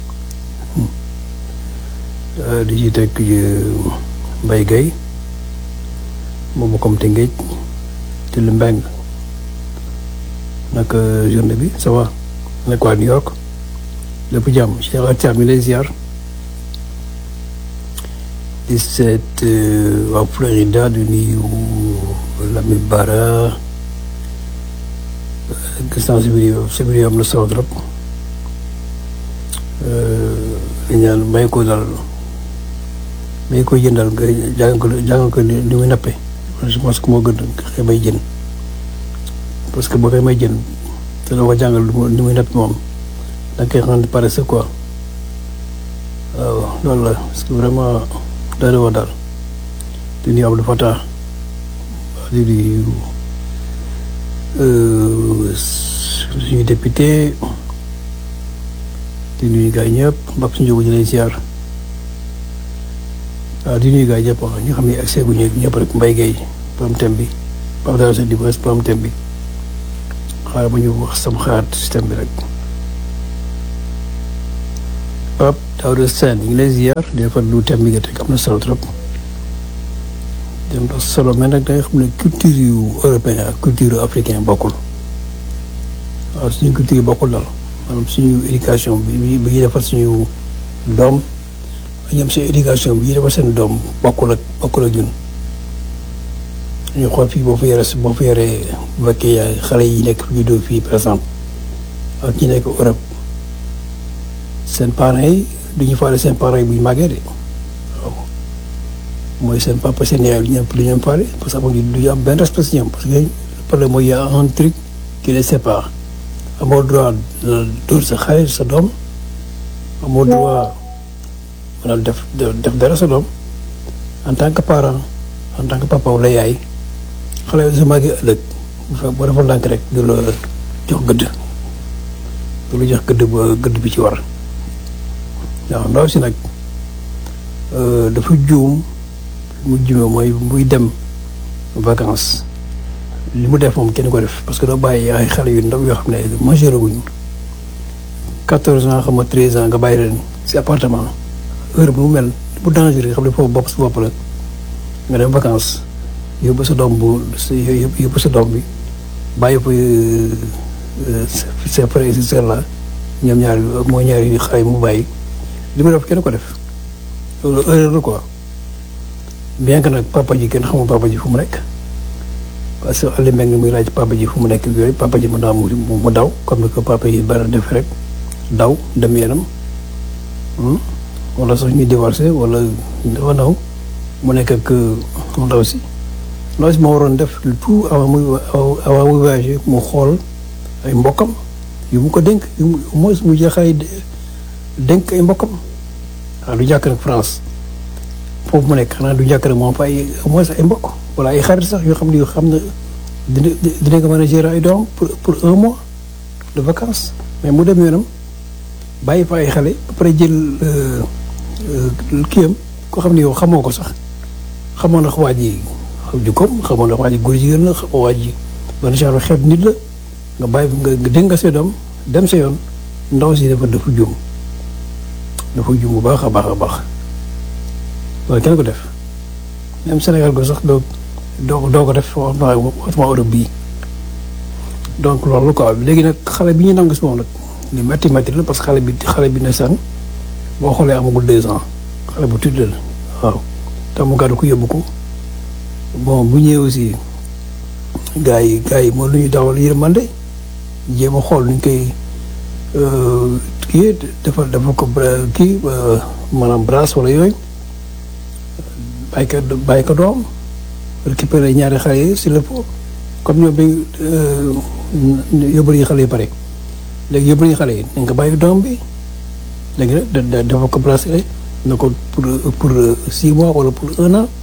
di ci teg Mbaye Gueye moom comme te ngéej te lu mbeng naka journée bi ça va nekk waa New York lépp jàmm Cheikh Atiam mi lay ziar di seet waa Florida di nuyu Lamine Bara gis naa si vidéo si vidéo am na solo trop di ñaan may ko dal may ko jëndal nga jàng ko jàng ko ni muy nappe je pense que moo gën xëy may jën parce que boo koy may jën te doo ko jàngal ni muy nappe moom da nga koy rendre paresseux quoi waaw loolu la parce que vraiment doy na daal di nuyu Abdou Fatah di nuyu suñu député di nuyu gars yi ñëpp mbab suñu jógu ñu lay ziar waaw di nuyu gars yi ñëpp wax ñu xam ne ak seegu ñu ñëpp rek mbay gay borom thème bi Pape Daouda Sène di bës borom thème bi xaaral ba ñu wax sama xalaat système bi rek Pape Daouda Sène ñu ngi lay ziar des fois lu thème bi nga teg am na solo trop dem na solo mais nag da nga xam ne culture yu européen ak culture africain bokkul waaw suñu culture yi bokkul daal maanaam suñu éducation bi bi ñuy defar suñu doom ñoom seen éducation bi ñuy defar seen doom bokkul ak bokkul ak ñun ñu xool fii boo fa yore boo fa yoree bu fekkee yaay xale yi nekk juddoo fii par exemple ak ñi nekk Europe seen parents yi du ñu faale seen parents yi bu ñu màggee de waaw mooy seen papa seen yaay du ñu am du ñu am faale parce que amuñu du ñu am benn respect si ñoom parce que le problème mooy y a un truc qui les sépare amoo droit dóor sa xale sa doom amoo droit mën a def def dara sa doom en tant que parent en tant que papa wala yaay xale yi su màggee ëllëg bu fekk boo defal ndànk rek du la jox gëdd du la jox gëdd ba gëdd bi ci war waaw ndaw si nag dafa juum mu juumee mooy muy dem vacances li mu def moom kenn ko def parce que doo bàyyi ay xale yu ndaw yoo xam ne majeur guñu quatorze ans xam nga treize ans nga bàyyi leen si appartement heure bu mu mel bu dangereux xam ne foofu bopp si bopp la nga dem vacances yóbbu sa doom bu yóbbu sa doom bi bàyyi ko ses frères et sœurs là ñoom ñaari mooy ñaari xale yi mu bàyyi li mu def kenn ko def loolu erreur la quoi bien que nag papa ji kenn xamul papa ji fu mu nekk parce que Aliou Mbengue muy laaj papa ji fu mu nekk yooyu papa ji mu daa mu mu daw comme ni ko papa yi bari def rek daw dem yenam wala sax ñuy divorcé wala dafa naw mu nekk ak ndaw si ndaw si moo waroon def le tout avant muy avant muy voyagé mu xool ay mbokkam yu mu ko dénk yu mu au moins mu jeexay dénk ay mbokkam waaw du jàkk nag France foofu mu nekk xanaa du jàkk nag moom fa ay au moins ay mbokk wala ay xarit sax yoo xam ne yoo xam ne dina dina ko mën a gérer ay doom pour pour un mois de vacances mais mu dem yoonam bàyyi fa ay xale ba pare jël kiyam koo xam ne yow xamoo ko sax xamoo na waa ji jukkoom xamoo na waa ji góor jigéen la xamoo waa ji ban genre xeet nit la nga bàyyi nga nga dénk nga sa doom dem sa yoon ndaw si dafa dafa juum dafa juum bu baax a baax a baax loolu kenn ko def même Sénégal ko sax doo doo doo ko def waxtuma waxtuma Europe bii donc loolu quoi léegi nag xale bi ñu nangu si moom nag li métti métti la parce que xale bi xale bi ne san boo xoolee amagul deux ans xale bu tudd la waaw te mu gàddu ko yóbbu ko bon bu ñëwee aussi gars yi gars yi moom lu ñu dawal yërmande jéem a xool nuñ koy kii dafa dafa ko kii maanaam brasse wala yooyu bàyyi ko bàyyi ko doom récupéré ñaari xale yi si lépp comme ñoom bi yóbbu nañu xale yi pare léegi yóbbu nañu xale yi nañ ko bàyyi doom bi léegi nag dafa ko bracelet na ko pour pour six mois wala pour un an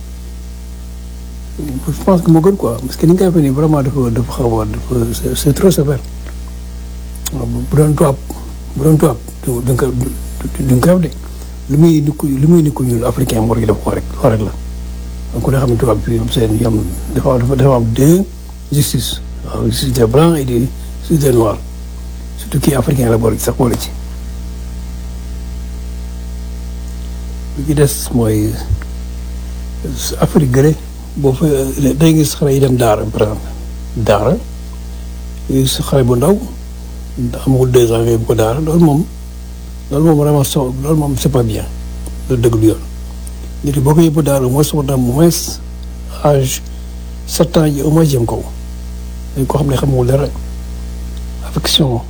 je pense que moo gën quoi parce que ni nga koy defee nii vraiment dafa dafa xaw a dafa c'est trop sévère waaw bu doon tubaab bu doon tubaab du du nga du nga de li muy ni ko li muy ni ko ñuul africain moo rek def ko rek loo rek la donc ku ne xam ne tubaab bi seen yam dafa dafa dafa am deux justice waaw justice des blancs et des justice des noirs surtout kii africain la boole ci sax boole ci li ci des mooy Afrique gële boo fa day gis xale yi dem daara par exemple daara gis xale bu ndaw amagul deux ans nga yóbbu ko daara loolu moom loolu moom vraiment so loolu moom c'est pas bien loolu dëgg du yoon nit ki boo ko yóbbu daara mooy soxna au moins âge sept ans yi au moins jëm kaw dañ ko xam ne xamul dara affection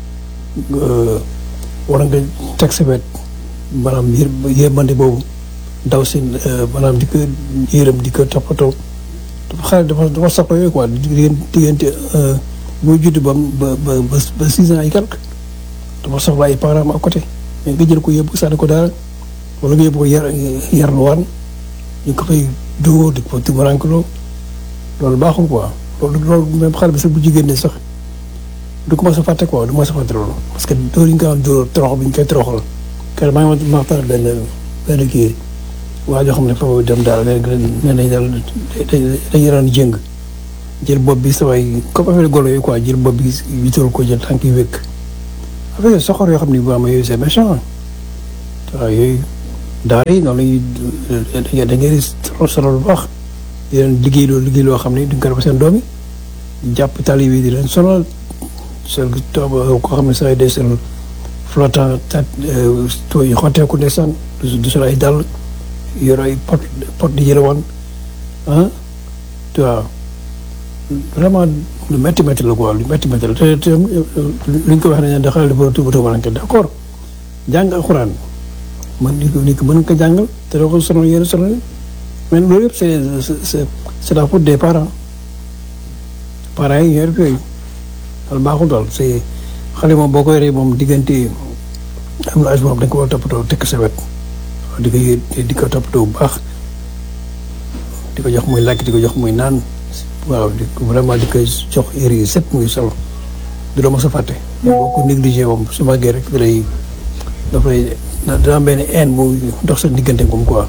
war nga teg sa wet maanaam yër yërmande boobu daw si maanaam di ko yërëm di ko toppatoo dafa xale dafa dafa soxla yooyu quoi diggante diggante boo judd ba ba ba ba six ans yi quelque dafa soxla ay parents à côté mais nga jël ko yóbbu sànni ko daara wala nga yóbbu ko yar yarluwaan ñu ko fay dóor di ko tumarankeloo loolu baaxul quoi loolu loolu même xale bi sax bu jigéen ne sax du ko mos a fàtte quoi du mos a fàtte loolu parce que dóor yi nga xam dóor torox bi ñu koy toroxal kër maa ngi ma waxtaan benn benn kii waa joo xam ne foofu dem daal nee nañ daal dañuy daan jëng jël bopp bi sa waay comme affaire golo yi quoi jël bopp bi wital ko jël tànk yi wékk affaire soxor yoo xam ne bu am yooyu c'est méchant waaw yooyu daara yi noonu la ñuy da ngay sonal bu baax di leen liggéey loo liggéey loo xam ne duñ ko def seen doom yi jàpp tali bi di leen sonal seen koo xam ne saa day seen flottant tat tooy yi xotteeku ndeysaan du sol ay dàll yor ay pot pot di yëlewaan ah tu vois vraiment lu métti métti la quoi lu métti métti la te te luñ ko wax ne da xale dafa tuuba tuubalanke d' accord jàng alxuraan man nit ko nit ko mën ko jàngal te doo ko sonal yéen sonal mais loolu yëpp c' est c' est la faute des parents parents yi ñoo def yooyu daal baaxul daal c' est xale moom boo koy rey moom diggante am na âge moom da nga ko war a toppatoo tekk sa wet di ko di ko toppatoo bu baax di ko jox muy lekk di ko jox muy naan waaw di ko vraiment di koy jox yére yi set muy solo du la mos a fàtte. boo ko négligé moom su màggee rek da lay daf lay dana am benn haine mu dox sa diggante moom quoi.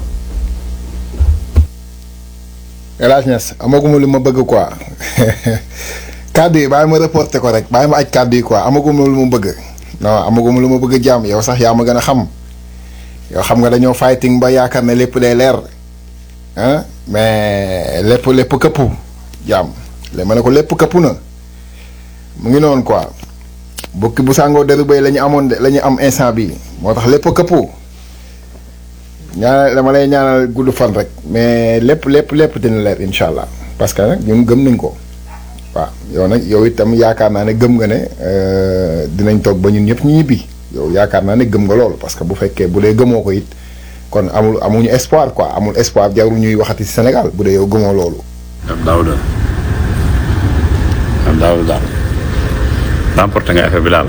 El Hadj Niass amaguma lu ma bëgg quoi kàddu yi bàyyi ma reporté ko rek bàyyi ma aj kàddu yi quoi amaguma lu ma bëgg non amaguma lu ma bëgg jàmm yow sax yaa ma gën a xam yow xam nga dañoo fighting ba yaakaar ne lépp day leer ah mais lépp lépp këppu jàmm léegi ma ne ko lépp këppu na mu ngi noonu quoi bukki bu sàngoo deru bay la ñu amoon de la ñu am instant bi moo tax lépp këppu ñaanal dama lay ñaanal gudd fan rek mais lépp lépp lépp dina leer incha allah parce que nag ñun gëm nañ ko waaw yow nag yow itam yaakaar naa ne gëm nga ne dinañ toog ba ñun ñëpp ñu ñibbi yow yaakaar naa ne gëm nga loolu parce que bu fekkee bu dee gëmoo ko it kon amul amuñu espoir quoi amul espoir jarul ñuy waxati ci Sénégal bu dee yow gëmoo loolu. Daouda Daouda daal remporté nga affaire bi daal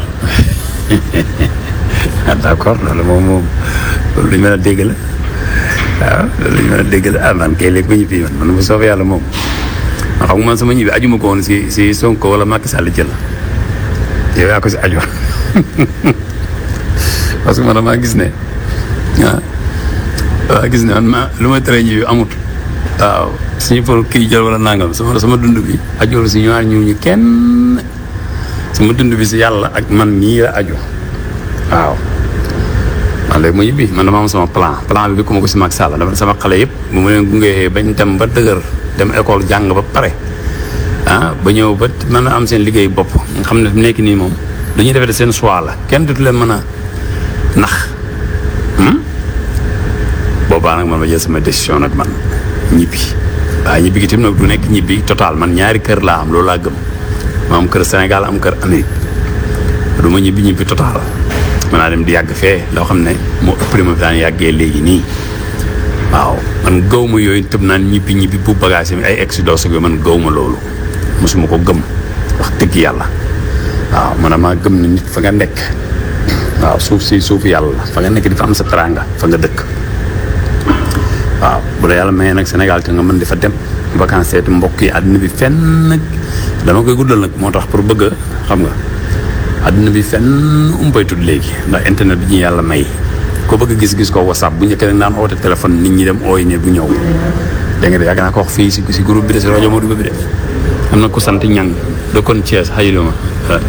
d' accord loolu moom moom loolu lu ñu mën a dégg la waaw loolu lu ñu mën a dégg la ah man kay léegi ba ñibbi man man bu soobee yàlla moom man xam nga man sama ñibbi aju ma ko woon si si Sonko wala Macky Sall jël yow yaa ko si aju parce que man damaa gis ne ah waaw gis ne man ma lu may tere ñibbi amut waaw suñu pour kii jël wala nangam sama sama dund bi ajoolu si ñaar ñu ñu kenn sama dund bi si yàlla ak man mii la aju waaw man léegi ma ñibbi man dama am sama plan plan bi bi ku ma ko si Macky Sall dama sama xale yëpp bu ma leen gungee bañ dem ba dëgër dem école jàng ba pare ah ba ñëw ba mën a am seen liggéey bopp nga xam ne fi nekk nii moom dañuy defee seen choix la kenn dutu leen mën a nax boobaa nag man ma jël sama décision nag man ñibbi waaye ñibbi gi tamit nag du nekk ñibbi total man ñaari kër laa am loolu laa gëm ma am kër Sénégal am kër Amérique du ma ñibbi ñibbi total mën naa dem di yàgg fee loo xam ne moo ëpp li ma fi daan yàggee léegi nii waaw man gaw ma yooyu tëb naan ñibbi ñibbi bu bagage yi ay exodus yooyu man gaw ma loolu mosuma ko gëm wax dëgg yàlla waaw man damaa gëm ne nit fa nga nekk waaw suuf si suufu yàlla la fa nga nekk di fa am sa teranga fa nga dëkk waaw bu la yàlla mayee nag Sénégal te nga mën di fa dem vacances seeti mbokk yi àddina bi fenn nag dama koy guddal nag moo tax pour bëgg a xam nga àddina bi fenn umpaytut léegi ndax internet bi ñu yàlla may ko bëgg gis-gis ko whatsapp bu njëkk nag naan oote téléphone nit ñi dem ooy ne bu ñëw dégg nga de yàgg naa ko wax fii si si groupe bi de si rajo Modou bi de am na ku sant ñang dëkkoon Thiès xayilu ma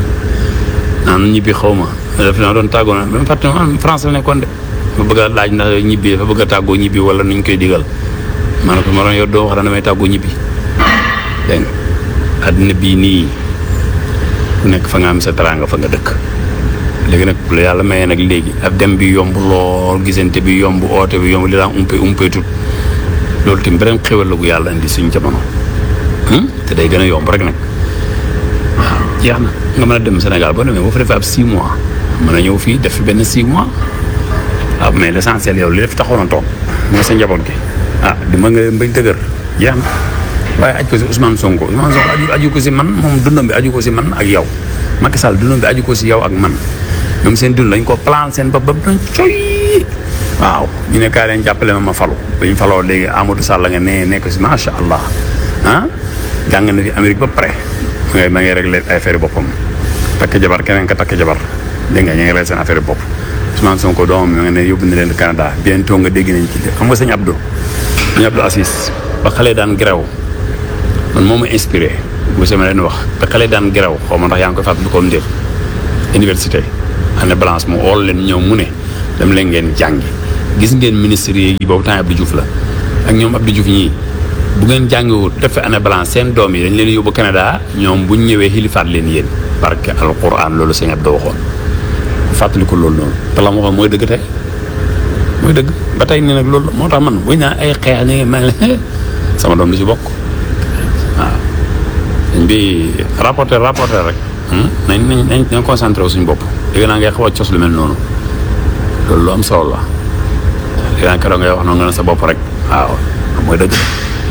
naan ñibbi xaw ma daf naa doon tàggoo na même fàtte ma France la nekkoon de ma bëgg a laaj ndax ñibbi dafa bëgg a tàggoo ñibbi wala nuñ koy digal ma ne ko ma doon yor doo wax dana may tàggoo ñibbi dégg nga àddina bii nii ku nekk fa nga am sa teraanga fa nga dëkk léegi nag la yàlla mayee nag léegi ab dem bi yomb lool gisante bi yomb oote bi yomb li daan umpe umpe tut loolu tamit beneen xéwal la gu yàlla indi suñ jamono te day gën a yomb rek nag waaw jeex na nga mën a dem Sénégal boo demee boo fa defee ab 6 mois mën a ñëw fii def fi benn 6 mois waaw mais l' essentiel yow li def taxoon a toog mooy sa njaboot gi ah di ma nga mbañ dëgër jeex na waaye aj ko si Ousmane Sonko Ousmane Sonko aju aju ko si man moom dundam bi aju ko si man ak yow Macky Sall dundam bi aju ko si yow ak man ñoom seen dund dañ ko plan seen bopp ba doon coy waaw ñu ne kaay leen jàppale ma ma falu ba ñu faloo léegi Amadou Sall nga ne nekk si macha allah ah jàng na fi Amérique ba pare ma ngay ma ngay réglé ay affaire boppam takk jabar keneen ka takk jabar dégg nga ñu ngi réglé seen affaire bopp Ousmane Sonko doomam mi nga ne yóbbu na leen Canada bientôt nga dégg nañ ci xam nga sëñ Abdou sëñ Abdou Assis ba xale daan gerew man moo ma inspiré bu sama leen wax ba xale daan gerew xaw ma ndax yaa ngi koy fàttali ko ndéet université année balance mu ool leen ñëw mu ne dem leen ngeen jàngi gis ngeen ministre yi boobu temps Abdou Diouf la ak ñoom Abdou Diouf ñii bu ngeen jàngiwul def fi année blanche seen doom yi dañ leen yóbbu Canada ñoom bu ñu ñëwee xilifaat leen yéen barke alquran loolu sëñ Abdou waxoon fàttaliku loolu noonu te la ma waxoon mooy dëgg tey mooy dëgg ba tey nii nag loolu moo tax man buñ naan ay xeex ni mel sama doom du ci bokk waaw dañ bi rapporter rapporter rek nañ nañ nañ nañ concentré wu suñu bopp dégg naa ngay xaw a cos lu mel noonu loolu lu am solo la dégg naa keroog ngay wax noonu nga ne sa bopp rek waaw mooy dëgg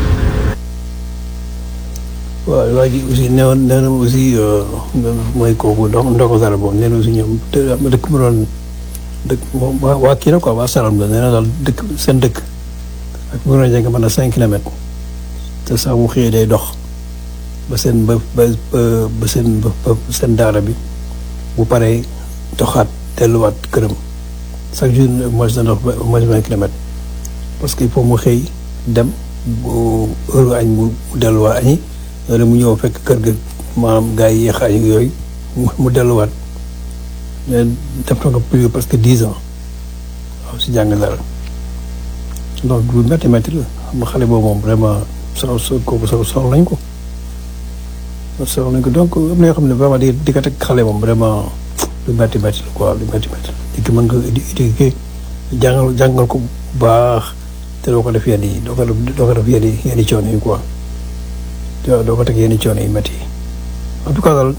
waaw waa ji aussi nee woon nee na aussi mooy kooku ndox ndox dara boobu nee na aussi ñoom dëkk mu doon dëkk waa waa kii la quoi waa Salam la nee na daal dëkk seen dëkk ak mu doon jege mën na cinq kilomètres te sax bu xëyee day dox ba seen ba ba ba seen ba seen daara bi bu paree doxaat delluwaat këram chaque jour mooy sa dox ba mooy vingt kilomètres parce que il faut mu xëy dem bu heure añ mu delluwaat añi loolu mu ñëw fekk kër ga maanaam gars yi yéex añ yooyu mu delluwaat mais def na ko plus parce que dix ans waaw si jàng dara donc bu métti métti la xam nga xale boobu moom vraiment so so kooku so soxla nañ ko soxla nañ ko donc am na yoo xam ne vraiment di di ko teg xale moom vraiment lu métti métti la quoi lu métti métti di ko mën nga di di jàngal jàngal ko bu baax te doo ko def yenn yi doo ko def doo ko def yenn yi yenn coono yi quoi waaw doo ko teg yenn coono yi métti yi en tout cas daal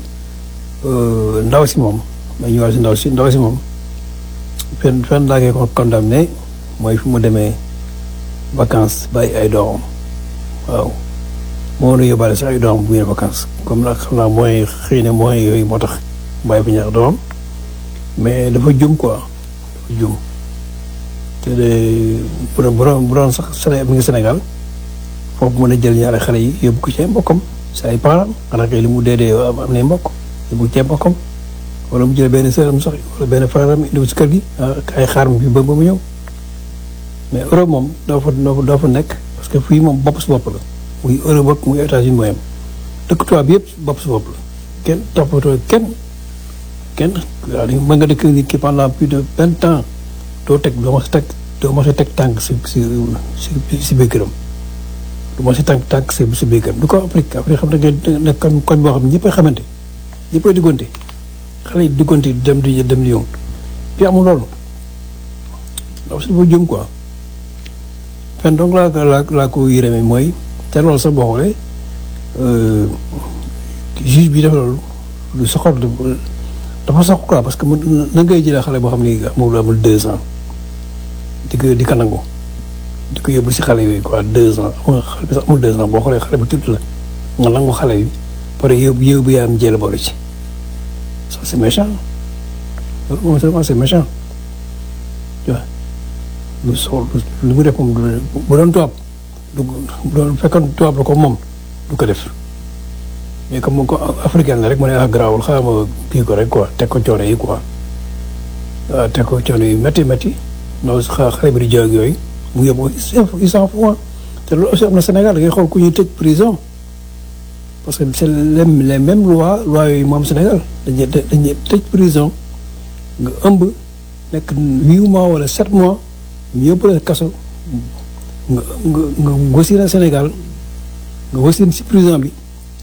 ndaw si moom ma ñëwaat si ndaw si ndaw si moom fenn fenn laa koy ko condamné mooy fu mu demee vacances bàyyi ay doomam waaw moo nu yóbbaale sax ay doomam bu ngeen vacances comme nag xam naa mooy xëy na mooy yooyu moo tax bàyyi fi ñaar doomam mais dafa jum quoi dafa jum te de bu doon bu doon bu doon sax Séné mi ngi Sénégal foofu mën a jël ñaari xale yi yóbbu ko ci mbokkam si ay parents xanaa kay li mu dee dee am am nay mbokk yóbbu ci mbokkam wala mu jël benn sëram sax wala benn frère am indi si kër gi ay xaar mi ba ba mu ñëw mais Europe moom doo fa doo fa nekk parce que fii moom bopp si bopp la muy Europe ak muy États-Unis mooy am dëkk tubaab bi yëpp bopp si bopp la kenn toppatoo kenn kenn waaw mën nga dëkk nit ki pendant plus de vingt ans doo teg doo ma si teg doo ma si teg tànk si si si si biir këram du ma si tànk tànk si si biir këram du ko Afrique Afrique xam ne nga kon kon boo xam ne ñëppay xamante ñëppay diggante xale yi diggante dem di dem di yëngu fi amul loolu ndax si dafa jëm quoi fen donc laa laa laa ko yërëme mooy te loolu sax boo xoolee juge bi dafa loolu lu soxor dafa sox quoi parce que na ngay jëlee xale boo xam ni amul amul deux ans di ko di ko nangu di ko yóbbu si xale yooyu quoi deux ans amul xale bi sax amul deux ans boo xoolee xale bu tudd la nga nangu xale yi pare yóbbu yóbbu yaa am jël boole ci ça c'est méchant loolu moom vraiment c'est méchant tu vois lu soxla lu mu def moom bu doon tubaab du bu doon fekkoon tubaab la ko moom du ko def mais comme ko africain la rek mu ne ah garaawul xaaral ma kii ko rek quoi teg ko coono yi quoi waaw teg ko coono yi métti métti non xale bi di jóg yooyu mu yóbbu il s'en fout te loolu aussi am na Sénégal da ngay xool ku ñuy tëj prison parce que c'est les les mêmes lois lois yooyu moom Sénégal dañuy dañuy tëj prison nga ëmb nekk huit mois wala sept mois ñu yóbbu la kaso nga nga nga wasin Sénégal nga wasin si prison bi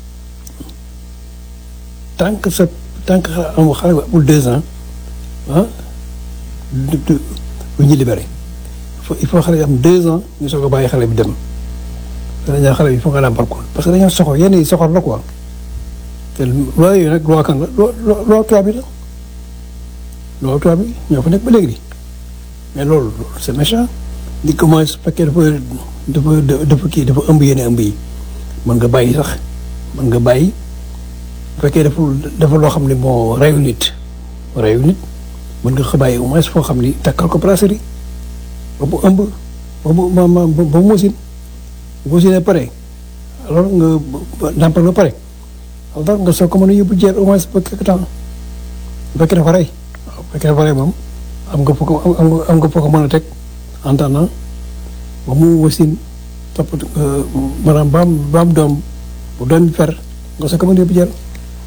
tant que sa tant que am xale bu amul deux ans ah du du du ñu libéré il faut xale bi am deux ans ñu soog a bàyyi xale bi dem dañaa xale bi il faut nga nàmpal ko parce que dañoo soxor yenn yi soxor la quoi te loi yooyu nag loi kan la loi loi tubaab bi la loi tubaab bi ñoo fa nekk ba léegi mais loolu c'est méchant di commencé su fekkee dafa dafa dafa kii dafa ëmb yenn ëmb yi mën nga bàyyi sax mën nga bàyyi bu fekkee dafa dafa loo xam ne moo reyu nit reyu nit mën nga ko bàyyi au moins foo xam ni takkal ko brasserie ba mu ëmb ba mu ma ma ba mu mosin bu mosinee pare alors nga nàmpal ba pare alors nga soog ko mën a yóbbu jeer au moins ba quelque temps bu fekkee dafa rey waaw bu fekkee dafa rey moom am nga foo ko am nga foo ko mën a teg en attendant ba mu wasin topp maanaam ba am ba am doom bu doom bi fer nga soog ko mën a yóbbu jeer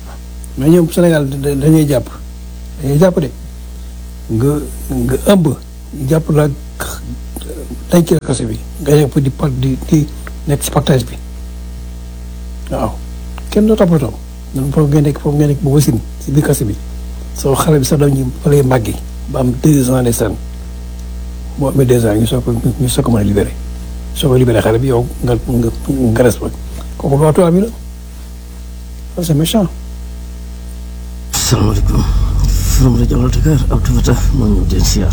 mais ñoom Sénégal dañuy jàpp dañuy jàpp de nga nga ëmb jàpp la denc la kaso bi nga nekk fa di par di di nekk si partage bi waaw kenn doo toppatoo ñun foofu nga nekk foofu nga nekk ba wasin si biir kaso bi soo xale bi sax dañuy fa lay màggi ba am deux ans de sàn boo amee deux ans ñu soog ko ñu soog ko mën a libéré soo ko libéré xale bi yow nga nga nga res ba kooku loi tubaab bi la ça c'est méchant. salaamaaleykum from rajo Allo Dakar Abdou Fatah moo ñëw den siyaar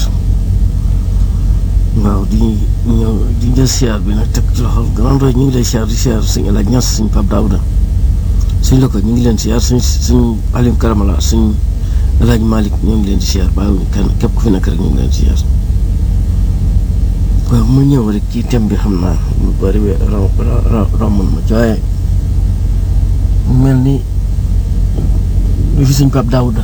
waaw di ñëw di jël siyaar bi nag teg ci loxol grand doy ñu ngi lay siyaar di siyaar suñu El Hadj Niass suñu Pape Daouda suñ la ko ñu ngi leen siyaar suñ suñ Alim Karamala suñ El Hadj Malick ñu ngi leen di siyaar bàyyiwuñu kenn képp ku fi nekk rek ñu ngi leen di siyaar waaw mu ñëw rek ci thème bi xam naa lu bëri we raw raw romb ma waaye mel ni lu fi suñ Pape Daouda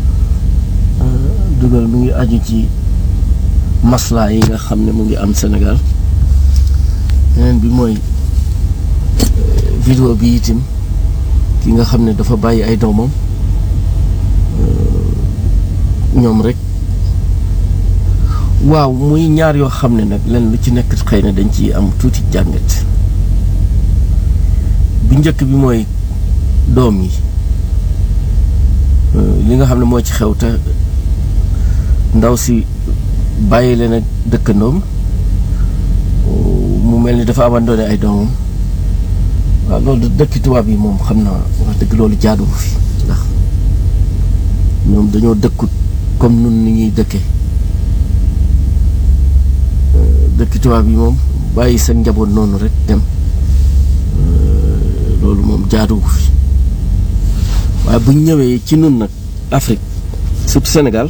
dugal mu ngi aju ci maslaa yi nga xam ne mu ngi am Sénégal yeneen bi mooy vidéo bi itam ki nga xam ne dafa bàyyi ay doomam ñoom rek waaw muy ñaar yoo xam ne nag len lu ci nekk xëy na dañ ci am tuuti jàngat bu njëkk bi mooy doom yi li nga xam ne moo ci xew te ndaw si bàyyi leen ak dëkkandoom mu mel ni dafa abandonné ay doomam waaw loolu dëkki tubaab yi moom xam naa wax dëgg loolu jaaduwu fi ndax ñoom dañoo dëkkut comme nun ni ñuy dëkke dëkki tubaab yi moom bàyyi seen njaboot noonu rek dem loolu moom jaaduwu fi waaye bu ñu ñëwee ci nun nag Afrique surtout Sénégal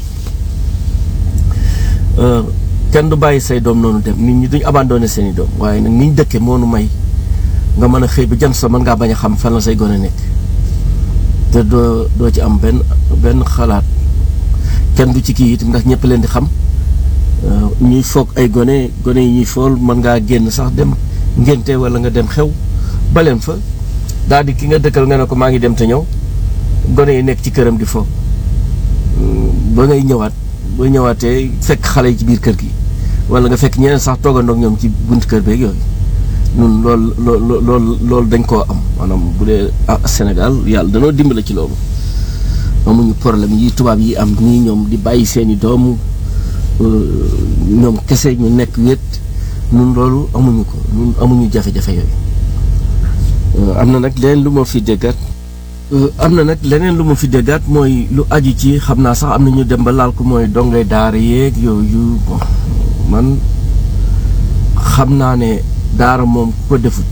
kenn du bàyyi say doom noonu dem nit ñi duñ abandonné seen i doom waaye nag ni ñu dëkkee moo nu may nga mën a xëy ba jant sa mën ngaa bañ a xam fan la say gone nekk te doo doo ci am benn benn xalaat kenn du ci kii itam ndax ñëpp leen di xam ñuy foog ay gone gone yi ñuy fool mën ngaa génn sax dem ngénte wala nga dem xew baleen fa daal di ki nga dëkkal nga ne ko maa ngi dem te ñëw gone yi nekk ci këram di fo ba ngay ñëwaat ba ñëwaatee fekk xale yi ci biir kër gi wala nga fekk ñeneen sax toogandoog ñoom ci bunt kër beeg yooyu ñun loolu loolu loolu loolu dañ koo am maanaam bu dee Sénégal yàlla danoo dimbale ci loolu amuñu problème yi tubaab yi am nii ñoom di bàyyi seeni doom ñoom kese ñu nekk wét ñun loolu amuñu ko ñun amuñu jafe-jafe yooyu am na nag leneen lu ma fi déggat am na nag leneen lu ma fi déggaat mooy lu aju ci xam naa sax am na ñu dem ba laal ko mooy dongay daara yeeg yooyu bon man xam naa ne daara moom ko defut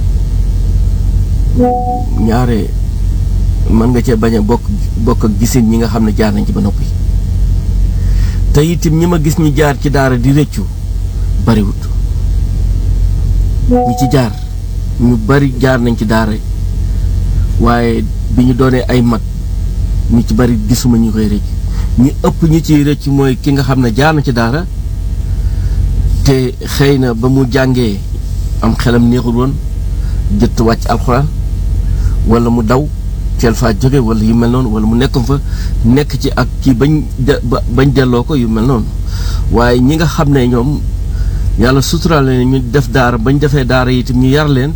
ñaare mën nga cee bañ a bokk bokk ak gisin ñi nga xam ne jaar nañ ci ba noppi te itam ñi ma gis ñi jaar ci daara di rëccu bariwut ñi ci jaar ñu bari jaar nañ ci daara waaye bi ñu doonee ay mag ñu ci bari gisuma ñu koy rëcc ñi ëpp ñu ciy rëcc mooy ki nga xam ne jaar na ci daara te xëy na ba mu jàngee am xelam neexul woon jëtt wàcc alxuraan wala mu daw teel faa jóge wala yu mel noonu wala mu nekkoon fa nekk ci ak kii bañ bañ delloo ko yu mel noonu waaye ñi nga xam ne ñoom yàlla suturaal leen ñu def daara bañ defee daara itam ñu yar leen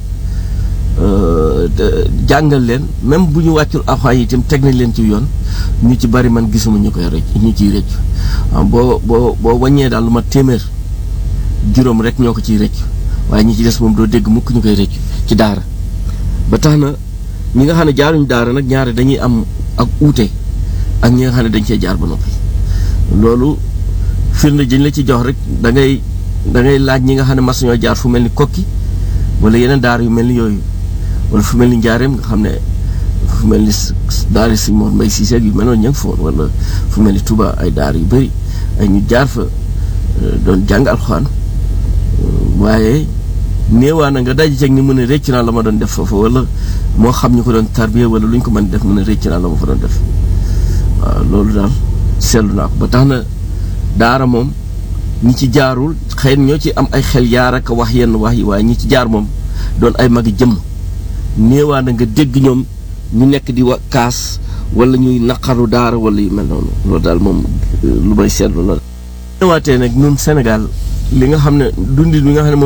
jàngal leen même bu ñu wàccul alxuraan itam teg nañ leen ci yoon ñu ci bari man gisuma ñu koy rëcc ñu ciy rëcc boo boo boo wàññee daal lu ma téeméer juróom rek ñoo ko ciy rëcc waaye ñi ci des moom doo dégg mukk ñu koy rëcc ci daara ba tax na ñi nga xam ne jaaruñu daara nag ñaare dañuy am ak uute ak ñi nga xam ne dañ cee jaar ba noppi loolu firnde jëñ la ci jox rek da ngay da ngay laaj ñi nga xam ne mas ñoo jaar fu mel ni kokki wala yeneen daara yu mel ni yooyu wala fu mel ni njaareem nga xam ne fu mel ni daara si Mor Mbay Siise yu mel noonu ña nga fa woon wala fu mel ni Touba ay daara yu bëri ay ñu jaar fa doon jàng alxuraan waaye néewaa na nga daje ceeg ni mu ne rëcc naa la ma doon def foofu wala moo xam ñu ko doon tarbiya wala lu ñu ko mën def mu ne rëcc naa la ma fa doon def waaw loolu daal seetlu naa ko ba tax na daara moom ñi ci jaarul xëy na ñoo ci am ay xel yaar ak wax yenn wax yi waaye ñi ci jaar moom doon ay magi jëmm néewaa na nga dégg ñoom ñu nekk di wa kaas wala ñuy naqaru daara wala yu mel noonu loolu daal moom lu may seetlu la ñëwaatee nag ñun Sénégal li nga xam ne dundin bi nga xam ne moom